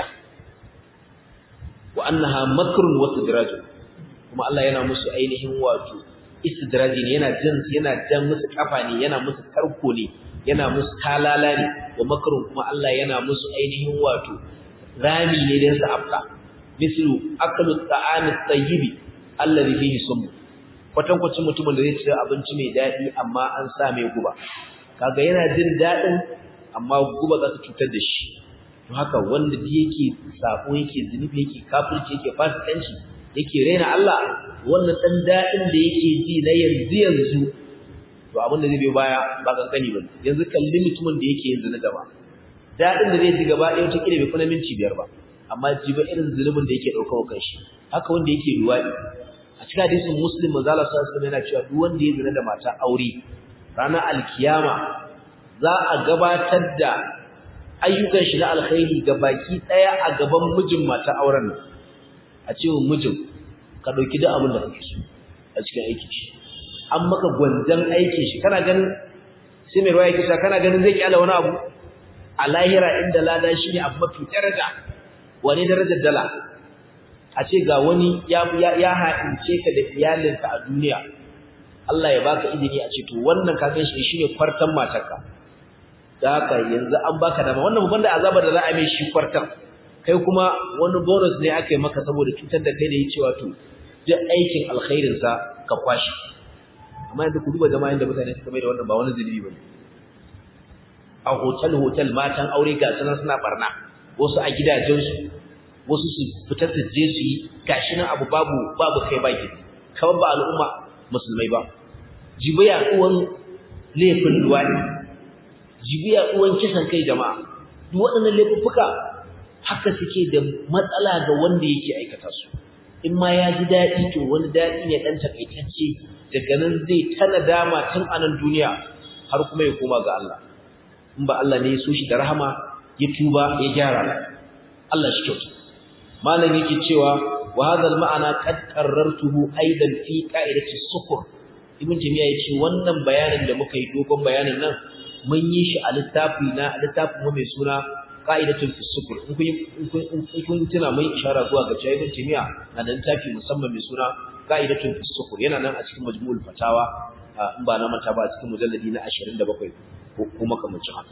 Speaker 1: wa annaha makrun wa sidrajun kuma Allah yana musu ainihin wato istidraji ne yana jin yana jan musu kafa ne yana musu tarko ne yana musu talala ne wa makrun kuma Allah yana musu ainihin wato rami ne dan su afka mislu aklu ta'ami tayyibi alladhi fihi sum kwatan kwacin mutumin da zai ci abinci mai dadi amma an sa mai guba kaga yana jin dadin amma guba za ta cutar da shi to haka wanda da yake sako yake zunubi yake kafirci yake fasikanci yake raina Allah wannan dan dadin da yake ji na yanzu yanzu to abin da zai biyo baya ba kankani ba yanzu kalli mutumin da yake yanzu na gaba dadin da zai ji gaba ɗaya wata kila bai fi na minti biyar ba amma ji ba irin zulubin da yake ɗaukar kan shi haka wanda yake luwaɗi a cikin hadisin muslim manzo Allah sallallahu alaihi yana cewa duk wanda ya zina da mata aure ranar alkiyama za a gabatar da ayyukan shi na alkhairi ga baki ɗaya a gaban mijin mata auren nan a cewa mijin ka ɗauki duk abin da kake so a cikin aikin shi an maka gwanjan aikin shi kana ganin sai mai ruwaya kisa kana ganin zai kyala wani abu a lahira inda lada shi ne abu mafi daraja wani darajar dala a ce ga wani ya ya ha'ince ka da iyalinka a duniya Allah ya baka izini a ce to wannan ka gan shi shine kwartan matarka da haka yanzu an baka dama wannan babban da azabar da za a mai shi kwartan kai kuma wani bonus ne aka yi maka saboda cutar da kai da yi cewa to duk aikin alkhairin sa ka kwashi amma yanzu ku duba jama'in da mutane suka mai da wannan ba wani zulubi bane a hotel hotel matan aure ga sunan suna barna wasu a gidajensu wasu su fita su je su yi gashi nan abu babu babu kai baki kawai ba al'umma musulmai ba jibiya uwan laifin duwani jibiya uwan kisan kai jama'a duk waɗannan laifuffuka haka suke da matsala ga wanda yake aikata su in ma ya ji daɗi to wani daɗi ne ɗan takaitacce daga nan zai tana dama tun a nan duniya har kuma ya koma ga Allah in ba Allah ne ya so shi da rahama ya tuba ya gyara Allah shi kyautu malam yake cewa wa hadha al-ma'ana qad qarrartuhu aidan fi qa'idati sukur ibn tamiya yace wannan bayanin da muka yi dogon bayanin nan mun yi shi a littafi na littafin mu mai suna qa'idatul sukur in kun in kun tuna mai ishara zuwa ga cewa ibn tamiya na da littafi musamman mai suna qa'idatul sukur yana nan a cikin majmu'ul fatawa in ba na manta ba a cikin mujalladi na 27 ko kuma kamar haka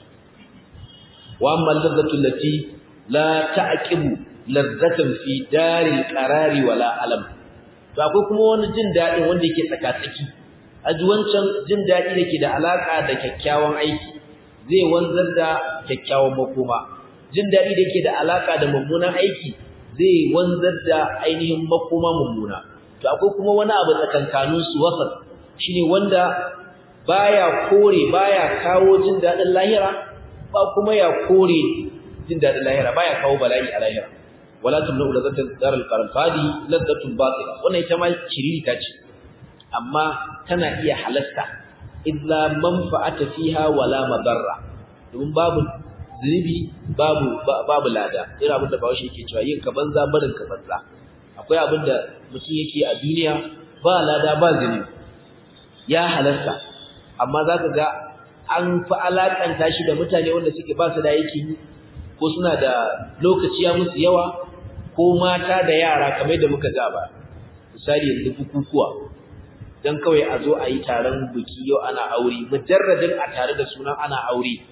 Speaker 1: wa amma al-ladzatu allati la ta'qibu ladzatan fi daril qarari wala alam to akwai kuma wani jin dadi wanda yake tsaka-tsaki aji wancan jin dadi dake da alaka da kyakkyawan aiki zai wanzar da kyakkyawan makoma jin dadi dake da alaka da mummunan aiki zai wanzar da ainihin makoma mummuna to akwai kuma wani abu tsakankanin su wasat shine wanda baya kore baya kawo jin dadin lahira ba kuma ya kore jin dadin lahira baya kawo bala'i a lahira wala tumnu lazatan daral qaran fadi ladatun batila wannan ita ma shiriri ta ce amma tana iya halasta illa manfa'ata fiha wala madarra domin babu zunubi babu babu lada irin abin da bawo shi yake cewa yin ka banza barin ka banza akwai abin da mutum yake a duniya ba lada ba zunubi ya halasta amma zaka ga an fi alakanta shi da mutane wanda suke ba su da yake ko suna da lokaci ya musu yawa ko mata da yara kamar da muka ga ba misali yanzu bukukuwa dan kawai a zo a yi taron biki yau ana aure mujarradin a tare da sunan ana aure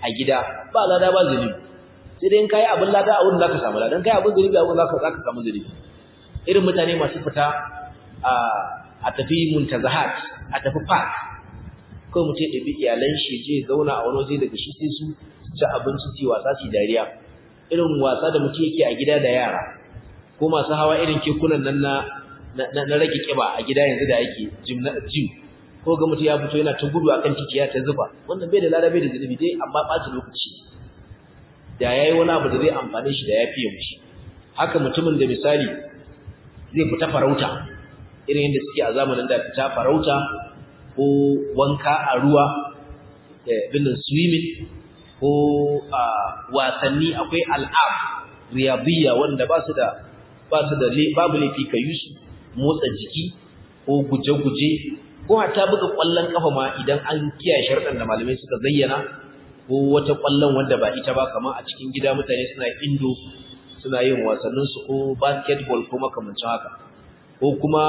Speaker 1: a gida ba lada ba zunubi sai dai in kai abin lada a wurin zaka samu lada in kai abin zunubi a wurin zaka zaka samu zunubi irin mutane masu fita a a tafi muntazahat a tafi park kawai mutum ya ɗabi iyalan shi je zauna a wani waje daga shi sai su ci abinci ci wasa ci dariya irin wasa da mutum yake a gida da yara ko masu hawa irin kekunan nan na na rage kiba a gida yanzu da yake gym gym ko ga mutum ya fito yana ta gudu akan titi ya ta zuba wannan bai da lada bai da zunubi dai amma ɓata lokaci da yayi wani abu da zai amfane shi da ya fiye mishi haka mutumin da misali zai fita farauta irin yadda suke a zamanin da fita farauta ko wanka a ruwa da binin swimming ko a wasanni akwai al'ab riyadiyya wanda ba su da ba su da babu laifi ka yi su motsa jiki ko guje-guje ko hatta buga kwallon kafa ma idan an kiyaye sharɗan da malamai suka zayyana ko wata kwallon wanda ba ita ba kamar a cikin gida mutane suna indo suna yin wasannin su ko basketball ko makamancin haka ko kuma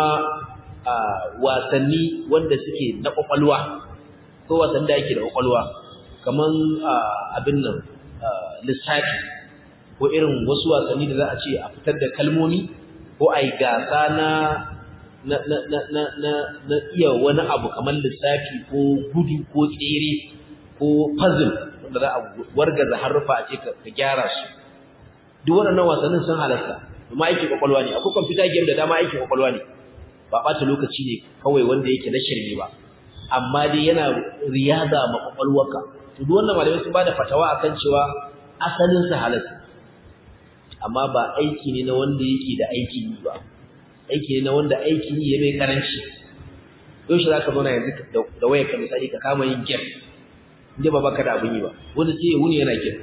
Speaker 1: wasanni wanda suke na kwakwalwa ko wasan da yake da kwakwalwa kaman abin nan lissafi ko irin wasu wasanni da za a ce a fitar da kalmomi ko a yi gasa na na na na na na na iya wani abu kamar lissafi ko gudu ko tsere ko puzzle wanda za a wargaza haruffa a ce ka gyara su duk waɗannan wasannin sun halasta kuma aikin kwakwalwa ne akwai computer game da dama aikin kwakwalwa ne ba ɓata lokaci ne kawai wanda yake na shirme ba amma dai yana riyaza ma kwakwalwarka to duk wannan malamai sun bada fatawa akan cewa asalin sa halasta amma ba aiki ne na wanda yake da aikin yi ba aiki ne na wanda aikin yi ya mai karanci yaushe za ka zauna yanzu da wayar ka misali ka kama yin game inda ba baka da abin yi ba wanda sai ya wuni yana game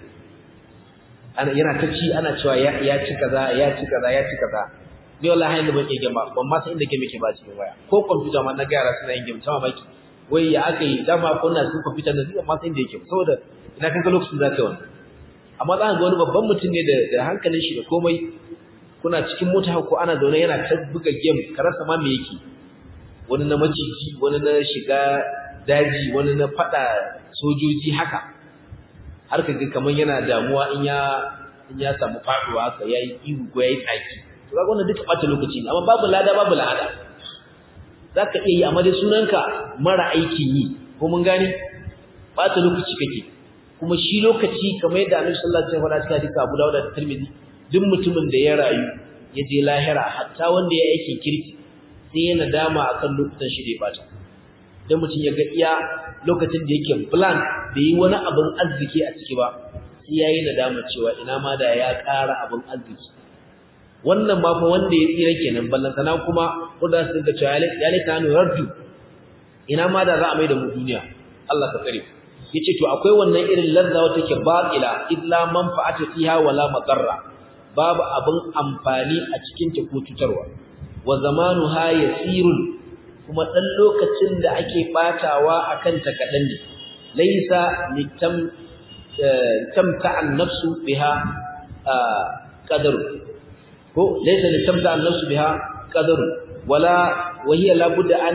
Speaker 1: ana yana ta ci ana cewa ya ci kaza ya ci kaza ya ci kaza ni wallahi yanzu ban iya game ba ban ma san inda game yake ba cikin waya ko computer ma na ga yara suna yin game sama baki wai ya aka yi dama ko na cikin computer da zai ma san inda yake saboda ina kan ga lokacin zaka yi wannan amma za ka ga wani babban mutum ne da hankalin shi da komai kuna cikin mota ko ana zaune yana ta buga game ka rasa ma me yake wani na maciji wani na shiga daji wani na fada sojoji haka har ka ga kaman yana damuwa in ya in ya samu faduwa haka yayi ihu ko yayi tsaki to kaga wannan duka bata lokaci ne amma babu lada babu lada zaka iya yi amma dai sunanka mara aikin yi ko mun gane bata lokaci kake kuma shi lokaci kamar yadda Annabi sallallahu alaihi wasallam ya faɗa cikin Abu Dawud da Tirmidhi duk mutumin da ya rayu ya je lahira hatta wanda ya aikin kirki sai ya nadama akan lokutan shi da ya bata dan mutum ya ga iya lokacin da yake plan da yi wani abin arziki a ciki ba sai yayi nadama cewa ina ma da ya ƙara abin arziki wannan ma fa wanda ya tsira kenan ballan sana kuma wanda su ga cewa ya lita nu raddu ina ma da za a mai da mu duniya Allah ka tsare yace to akwai wannan irin lazza wata ke batila illa manfa'ata fiha wala madarra babu abin amfani a cikin ta ko cutarwa wa zamanuha yasirun kuma dan lokacin da ake batawa akan ta kadan ne laysa litam tamta an-nafsu biha qadar ko laysa litamta an-nafsu biha qadar wala wa hiya labudda an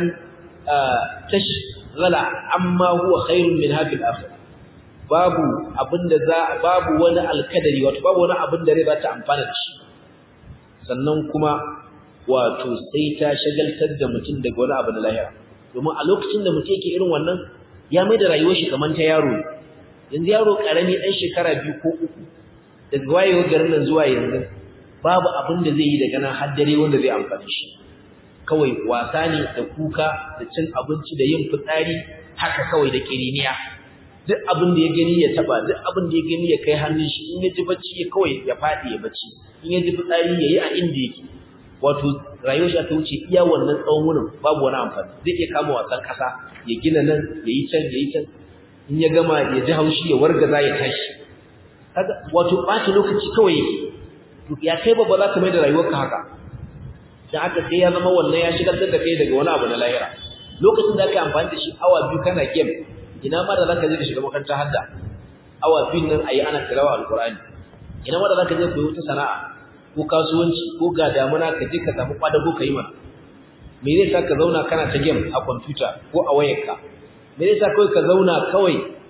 Speaker 1: tashghala amma huwa khairun min hadhihi al-akhir babu abinda za babu wani alkadari wato babu wani abin da rai za ta amfana da shi sannan kuma wato sai ta shagaltar da mutum daga wani abu na lahira domin a lokacin da mutum yake irin wannan ya mai da rayuwar shi kamar ta yaro yanzu yaro karami dan shekara biyu ko uku daga wayewar garin nan zuwa yanzu babu abin da zai yi daga nan har dare wanda zai amfani shi kawai wasa ne da kuka da cin abinci da yin fitsari haka kawai da kiriniya duk abin da ya gani ya taba duk abin da ya gani ya kai hannun shi in ya ji bacci ya kawai ya fadi ya bacci in ya ji fitsari ya yi a inda yake wato rayuwar shi ta wuce iya wannan tsawon wurin babu wani amfani zai iya kama wasan kasa ya gina nan ya yi can ya yi can in ya gama ya ji haushi ya wargaza ya tashi kaga wato ɓata lokaci kawai yake to ya kai babba za ka mai da rayuwarka haka dan haka sai ya zama wannan ya shigaltar da kai daga wani abu na lahira lokacin da aka yi amfani da shi awa biyu kana game ina ma da zaka je ka shiga makarantar hadda awa biyun nan ayi ana tilawa alqur'ani ina ma da zaka je koyi wata sana'a ko kasuwanci ko ga damuna ka je ka samu kwadago kai mana me zai sa ka zauna kana ta game a computer ko a wayarka me zai sa kawai ka zauna kawai a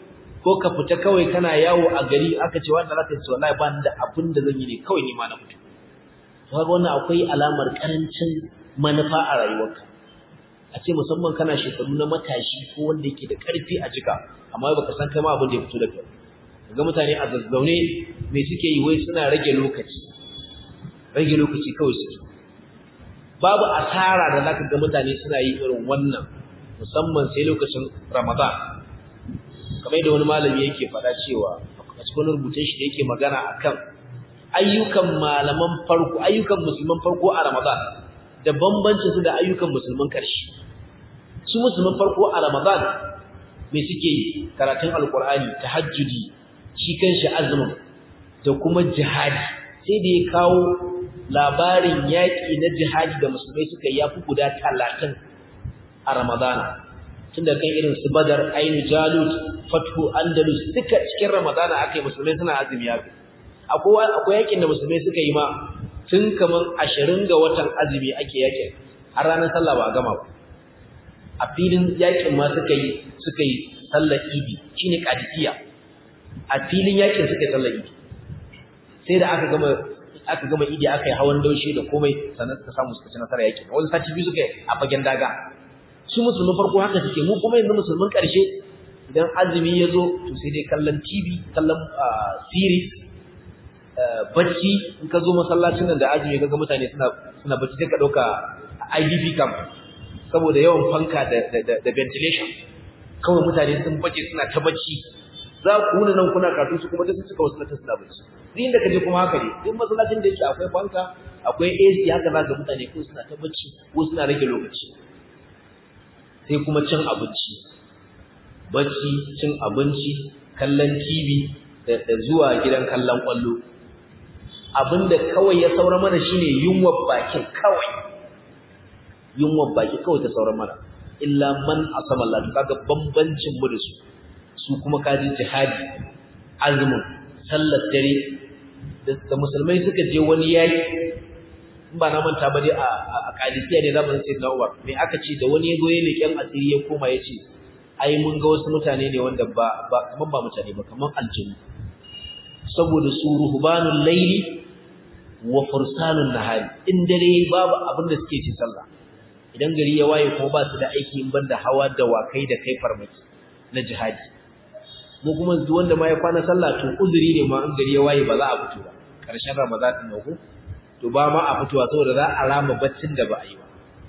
Speaker 1: ko ka fita kawai kana yawo a gari aka ce wanda zaka ce wallahi ba ni da abin da zan yi ne kawai ni ma na fito to kaga wannan akwai alamar karancin manufa a rayuwarka a ce musamman kana shekaru na matashi ko wanda yake da karfi a jika amma baka san kai ma abin da ya fito da kai ga mutane a zazzaune me suke yi wai suna rage lokaci rage lokaci kawai suke babu asara da zaka ga mutane suna yi irin wannan musamman sai lokacin Ramadan kamar da wani malami yake faɗa cewa a cikin rubutun shi da yake magana akan ayyukan malaman farko ayyukan musulman farko a Ramadan da bambancin su da ayyukan musulman ƙarshe su musulman farko a Ramadan me suke yi karatun alkur'ani tahajjudi shi kanshi azumin da kuma jihadi sai da ya kawo labarin yaƙi na jihadi da musulmai suka yi yafi guda talatin a ramadana tunda kan irin su badar ainu jalut fathu andalus duka cikin ramadana aka yi musulmai suna azumi yafi akwai akwai yaƙin da musulmai suka yi ma tun kaman ashirin ga watan azumi ake yaƙin har ranar sallah ba a gama ba a filin yaƙin ma suka yi suka yi sallar idi shine qadisiyya a filin yakin suka yi sallar idi sai da aka gama aka gama idi aka yi hawan daushe da komai sannan suka samu suka ci nasara yakin wani sati biyu suka yi a fagen daga su musulmin farko haka suke mu kuma yanzu musulmin karshe idan azumi ya zo to sai dai kallon tv kallon series bacci in ka zo masallacin nan da azumi kaga mutane suna suna bacci sai ka dauka IDP camp saboda yawan fanka da da ventilation kawai mutane sun bace suna ta bacci za ku wuni nan kuna karatu su kuma duk suka wasu na suna bacci din da kaje kuma haka ne duk masallacin da yake akwai fanka akwai AC haka za ga mutane ko suna ta bacci ko suna rage lokaci sai kuma cin abinci bacci cin abinci kallon TV da, da zuwa gidan kallon kwallo abinda kawai ya saura mana shine yunwar bakin kawai yunwar baki kawai ta saura mana illa man asama Allah kaga bambancin mu da su su kuma kaji jihadi azumin sallar dare da musulmai suka je wani yaki in ba na manta ba dai a a Qadisiyya ne zamanin Sayyidina Umar me aka ce da wani yazo ya leken asiri ya koma yace ai mun ga wasu mutane ne wanda ba ba kaman ba mutane ba kaman aljinu saboda su ruhbanul layli wa fursanun nahari in dare babu abin da suke ci sallah idan gari ya waye kuma ba su da aiki in banda hawa da wakai da kai farmaki na jihadi mu kuma duk wanda ma ya kwana sallah to uzuri ne ma in gari ya waye ba za a fito ba karshen ramadan din nan ko to ba ma a fitowa saboda za a rama baccin da ba a yi ba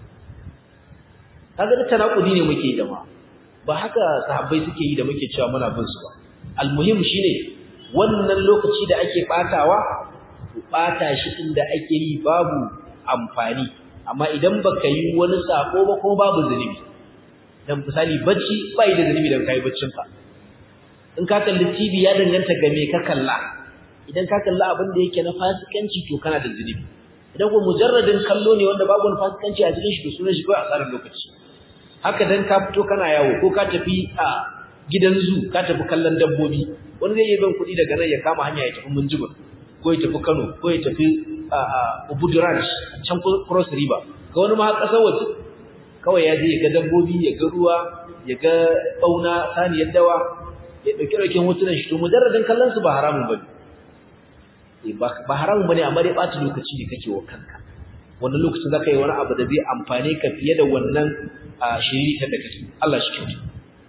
Speaker 1: kaga duk tanakudi ne muke da ma ba haka sahabbai suke yi da muke cewa muna bin su ba almuhim shine wannan lokaci da ake batawa to bata shi inda ake yi babu amfani amma idan baka yi wani sako ba ko babu zunubi dan misali bacci bai da zunubi dan kai baccin ka in ka kalli TV ya danganta ga me ka kalla idan ka kalla abin da yake na fasikanci to kana da zunubi idan ko mujarradin kallo ne wanda babu wani fasikanci a cikin shi to sunan shi kawai asarar lokaci haka dan ka fito kana yawo ko ka tafi a gidan zu ka tafi kallon dabbobi wani zai yi ban kuɗi daga nan ya kama hanya ya tafi Minjibir ko ya tafi Kano ko ya tafi Ubudu Ranch can Cross River ga wani ma ƙasar waje kawai ya je ya ga dabbobi ya ga ruwa ya ga ɓauna saniyar dawa ya ɗauki ɗaukin hotunan shi to mujarradin kallon su ba haramun ba ne ba haramun ba ne amma dai ɓata lokaci ne kake wa kanka wannan lokacin za ka yi wani abu da zai amfane ka fiye da wannan shiriritar da kake Allah shi kyautu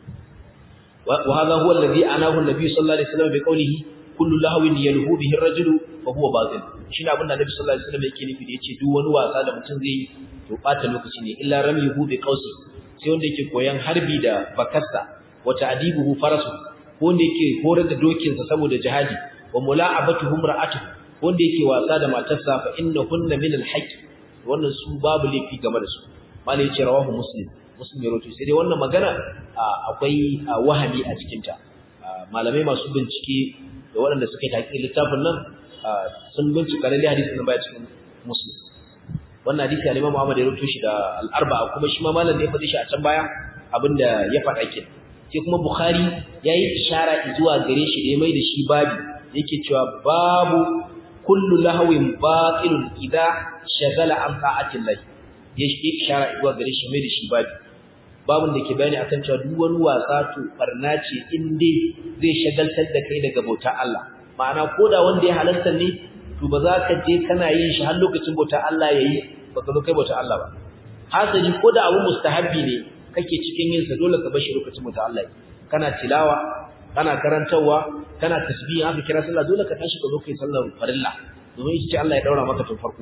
Speaker 1: wa hadha huwa alladhi anahu an-nabi sallallahu alaihi wasallam bi qawlihi kullu lahwin yalhu bihi ar-rajulu fa huwa batil shine abin da Nabi sallallahu alaihi wasallam yake nufi da yace duk wani wasa da mutum zai yi to bata lokaci ne illa ramyuhu bi qawsi sai wanda yake koyan harbi da bakarsa wa ta'dibuhu farasu ko wanda yake horar da dokin sa saboda jihadi wa mula'abatuhum ra'atuhu wanda yake wasa da matarsa fa innahunna min al-haqq wannan su babu laifi game da su malai yace rawahu muslim muslim ya rawaito sai dai wannan magana akwai wahami a cikin ta malamai masu bincike da waɗanda suka yi taƙi littafin nan sun bincika lalle hadisin nan baya cikin muslim wannan hadisi al-Imam Muhammad ya rubuto shi da al-Arba'a kuma shi ma malam ne ya faɗi shi a can baya abinda ya faɗa ke sai kuma Bukhari yayi ishara zuwa gare shi da ya mai da shi babi yake cewa babu kullu lahawin batilun idza shagala an ta'atin lahi ya shi ishara zuwa gare shi mai da shi babi babun da ke bayani akan cewa duk wani wasa to barna ce in dai zai shagaltar da kai daga bautar Allah ma'ana koda wanda ya halarta ne to ba za ka je kana yin shi har lokacin bautar Allah yayi ba ka zo kai bautar Allah ba hasali koda abu mustahabbi ne kake cikin yin sa dole ka bar shi lokacin bautar Allah kana tilawa kana karantawa kana tasbih haka kira sallah dole ka tashi ka zo kai sallar farilla domin ita ce Allah ya daura maka tun farko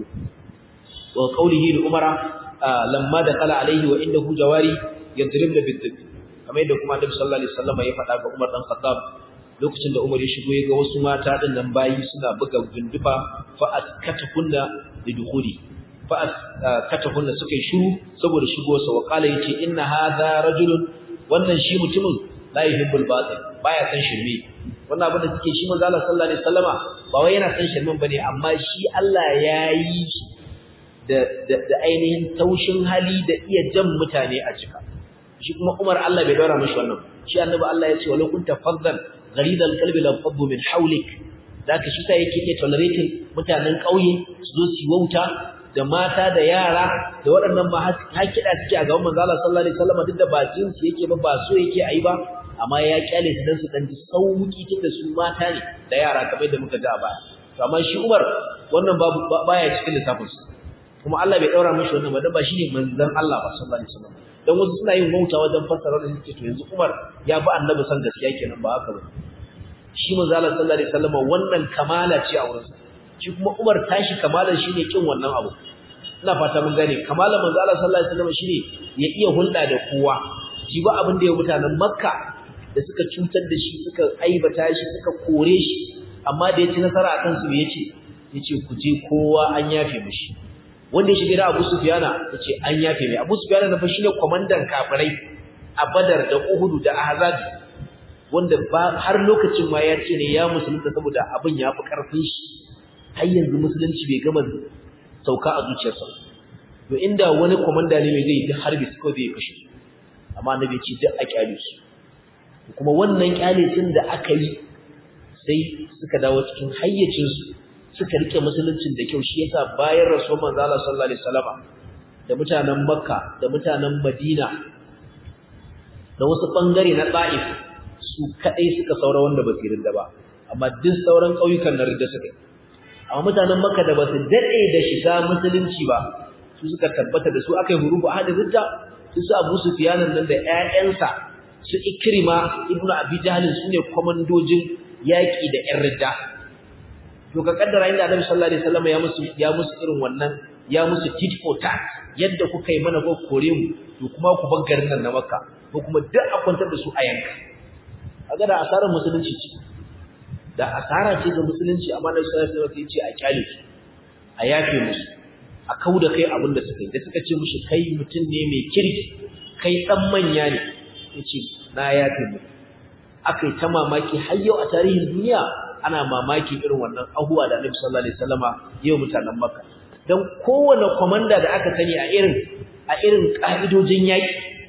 Speaker 1: wa qawlihi li umara lamma dakala alaihi wa indahu jawari yadribna bid-dib kamar yadda kuma Annabi sallallahu alaihi wasallam ya faɗa ga Umar dan Khattab lokacin da Umar ya shigo ya ga wasu mata din nan bayi suna buga gundufa fa askatakunna lidukhuli fa askatakunna suka yi shiru saboda shigowarsa wa qala yace inna hadha rajulun wannan shi mutumin la yuhibbul batil baya san shirme wannan abin da suke shi manzo Allah sallallahu alaihi wasallama ba wai yana san shirmen bane amma shi Allah ya yi shi da da ainihin taushin hali da iya jan mutane a cika shi kuma Umar Allah bai daura mishi wannan shi annabi Allah ya ce walau kunta faddan gharidal qalbi lam faddu min hawlik zaka shi sai yake iya tolerating mutanen kauye su zo su wauta da mata da yara da waɗannan ma hakida suke a gaban manzo Allah sallallahu alaihi wasallam duk da ba jinsi yake ba ba so yake ayi ba amma ya kyale su dan su dan ji sauki tunda su mata ne da yara kamar da muka ji a baya to amma shi Umar wannan babu baya cikin lissafin su kuma Allah bai daura mishi wannan ba dan ba shine manzon Allah ba sallallahu alaihi wasallam dan wasu suna yin wauta wajen fassara da suke to yanzu Umar ya bi annabi san gaskiya kenan ba haka ba shi manzo Allah sallallahu alaihi wasallam wannan kamala ce a wurinsa shi kuma Umar tashi kamalan shine kin wannan abu ina fata mun gane kamalan manzo Allah sallallahu alaihi wasallam shine ya iya hulɗa da kowa shi ba abin da ya mutanen Makka da suka cutar da shi suka aibata shi suka kore shi amma da ya ci nasara akan su yace yace ku je kowa an yafe mishi wanda ya shiga da Abu Sufyana yace an yafe mai Abu Sufyana na fa shine komandan kafirai a Badar da Uhud da Ahzab wanda ba har lokacin ma ya ce ne ya musulunta saboda abin ya fi karfin shi har yanzu musulunci bai gama sauka a zuciyarsa to inda wani komanda ne mai zai yi harbi su kawai zai kashe su amma annabi ce duk a kyale su kuma wannan kyale sun da aka yi sai suka dawo cikin hayyacin su suka rike musuluncin da kyau shi yasa bayan rasul manzo Allah sallallahu alaihi wasallama da mutanen Makka da mutanen Madina da wasu bangare na Taif su kadai suka saura wanda ba su rinda ba amma duk sauran kauyukan na rinda suka amma mutanen Makka da ba su dade da shiga musulunci ba su suka tabbata da su akai hurubu ahad ridda su su Abu Sufyan nan da ƴaƴansa su Ikrima ibnu Abi Jahl su ne komandojin yaki da ƴan ridda to ka kaddara inda Annabi sallallahu alaihi wasallam ya musu ya musu irin wannan ya musu tit for tat yadda kuka yi mana ko kore mu to kuma ku bar garin nan na Makka ko kuma duk a kwantar da su a yanka kaga da asarar musulunci ce da asara ce ga musulunci amma Annabi sallallahu alaihi wasallam ya ce a kyale su a yafe musu a kauda kai abin da suka yi da suka ce mushi kai mutum ne mai kirki kai dan manya ne yace na yafe mu akai ta mamaki har yau a tarihin duniya ana mamaki irin wannan abuwa da Annabi sallallahu alaihi wasallama yau mutanen Makka dan kowane komanda da aka sani a irin a irin kaidojin yaki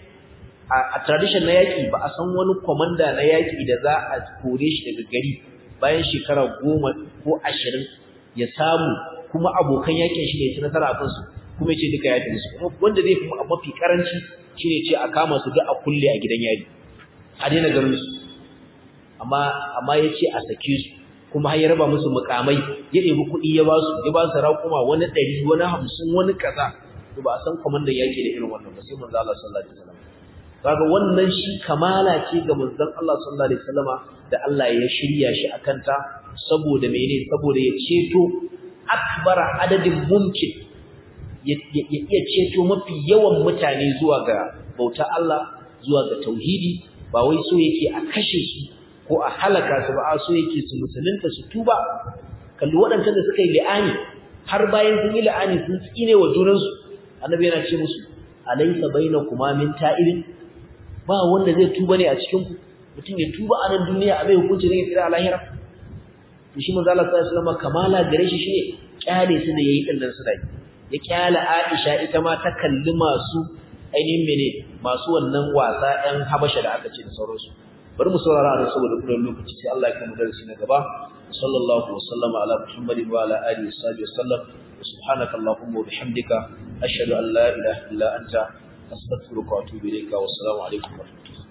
Speaker 1: a tradition na yaki ba a san wani komanda na yaki da za a kore shi daga gari bayan shekara goma ko ashirin ya samu kuma abokan yakin shi ne ci nasara a kansu kuma ya ce duka ya tafi su wanda zai fi mafi karanci shi ne ce a kama su duk a kulle a gidan yari a daina garin su amma amma ya ce a sake su kuma har ya raba musu mukamai ya ɗebi kuɗi ya ba su ya ba su raƙuma wani ɗari wani hamsin wani kaza to ba a san kwamandan yaƙi da irin wannan ba sai manzo Allah sallallahu alaihi wasallam kaga wannan shi kamala ce ga manzon Allah sallallahu alaihi wasallama da Allah ya shirya shi akan ta saboda mene saboda ya ceto akbara adadin mumkin ya iya ceto mafi yawan mutane zuwa ga bauta Allah zuwa ga tauhidi ba wai so yake a kashe su ko a halaka su ba a so yake su musulunta su tuba kalli waɗancan da suka yi li'ani har bayan sun yi li'ani sun tsine wa junansu annabi yana ce musu alaysa bainakuma min ta'ibin ba wanda zai tuba ne a cikin ku mutum ya tuba a nan duniya a bai hukunci ne ya tsira a lahira to shi manzo Allah sallallahu alaihi wasallam kamala gare shi shine kyale su da yayi din nan su dai ya kyale Aisha ita ma ta kalli masu ainihin mene masu wannan wasa ɗan Habasha da aka ce da sauransu bari mu saurara a saboda kullun lokaci sai Allah ya kai mu darasi na gaba sallallahu wa sallama ala muhammadin wa ala alihi wa sahbihi wa sallam subhanakallahumma wa bihamdika ashhadu an la ilaha illa anta astaghfiruka wa atubu ilayka wa assalamu alaikum wa rahmatullahi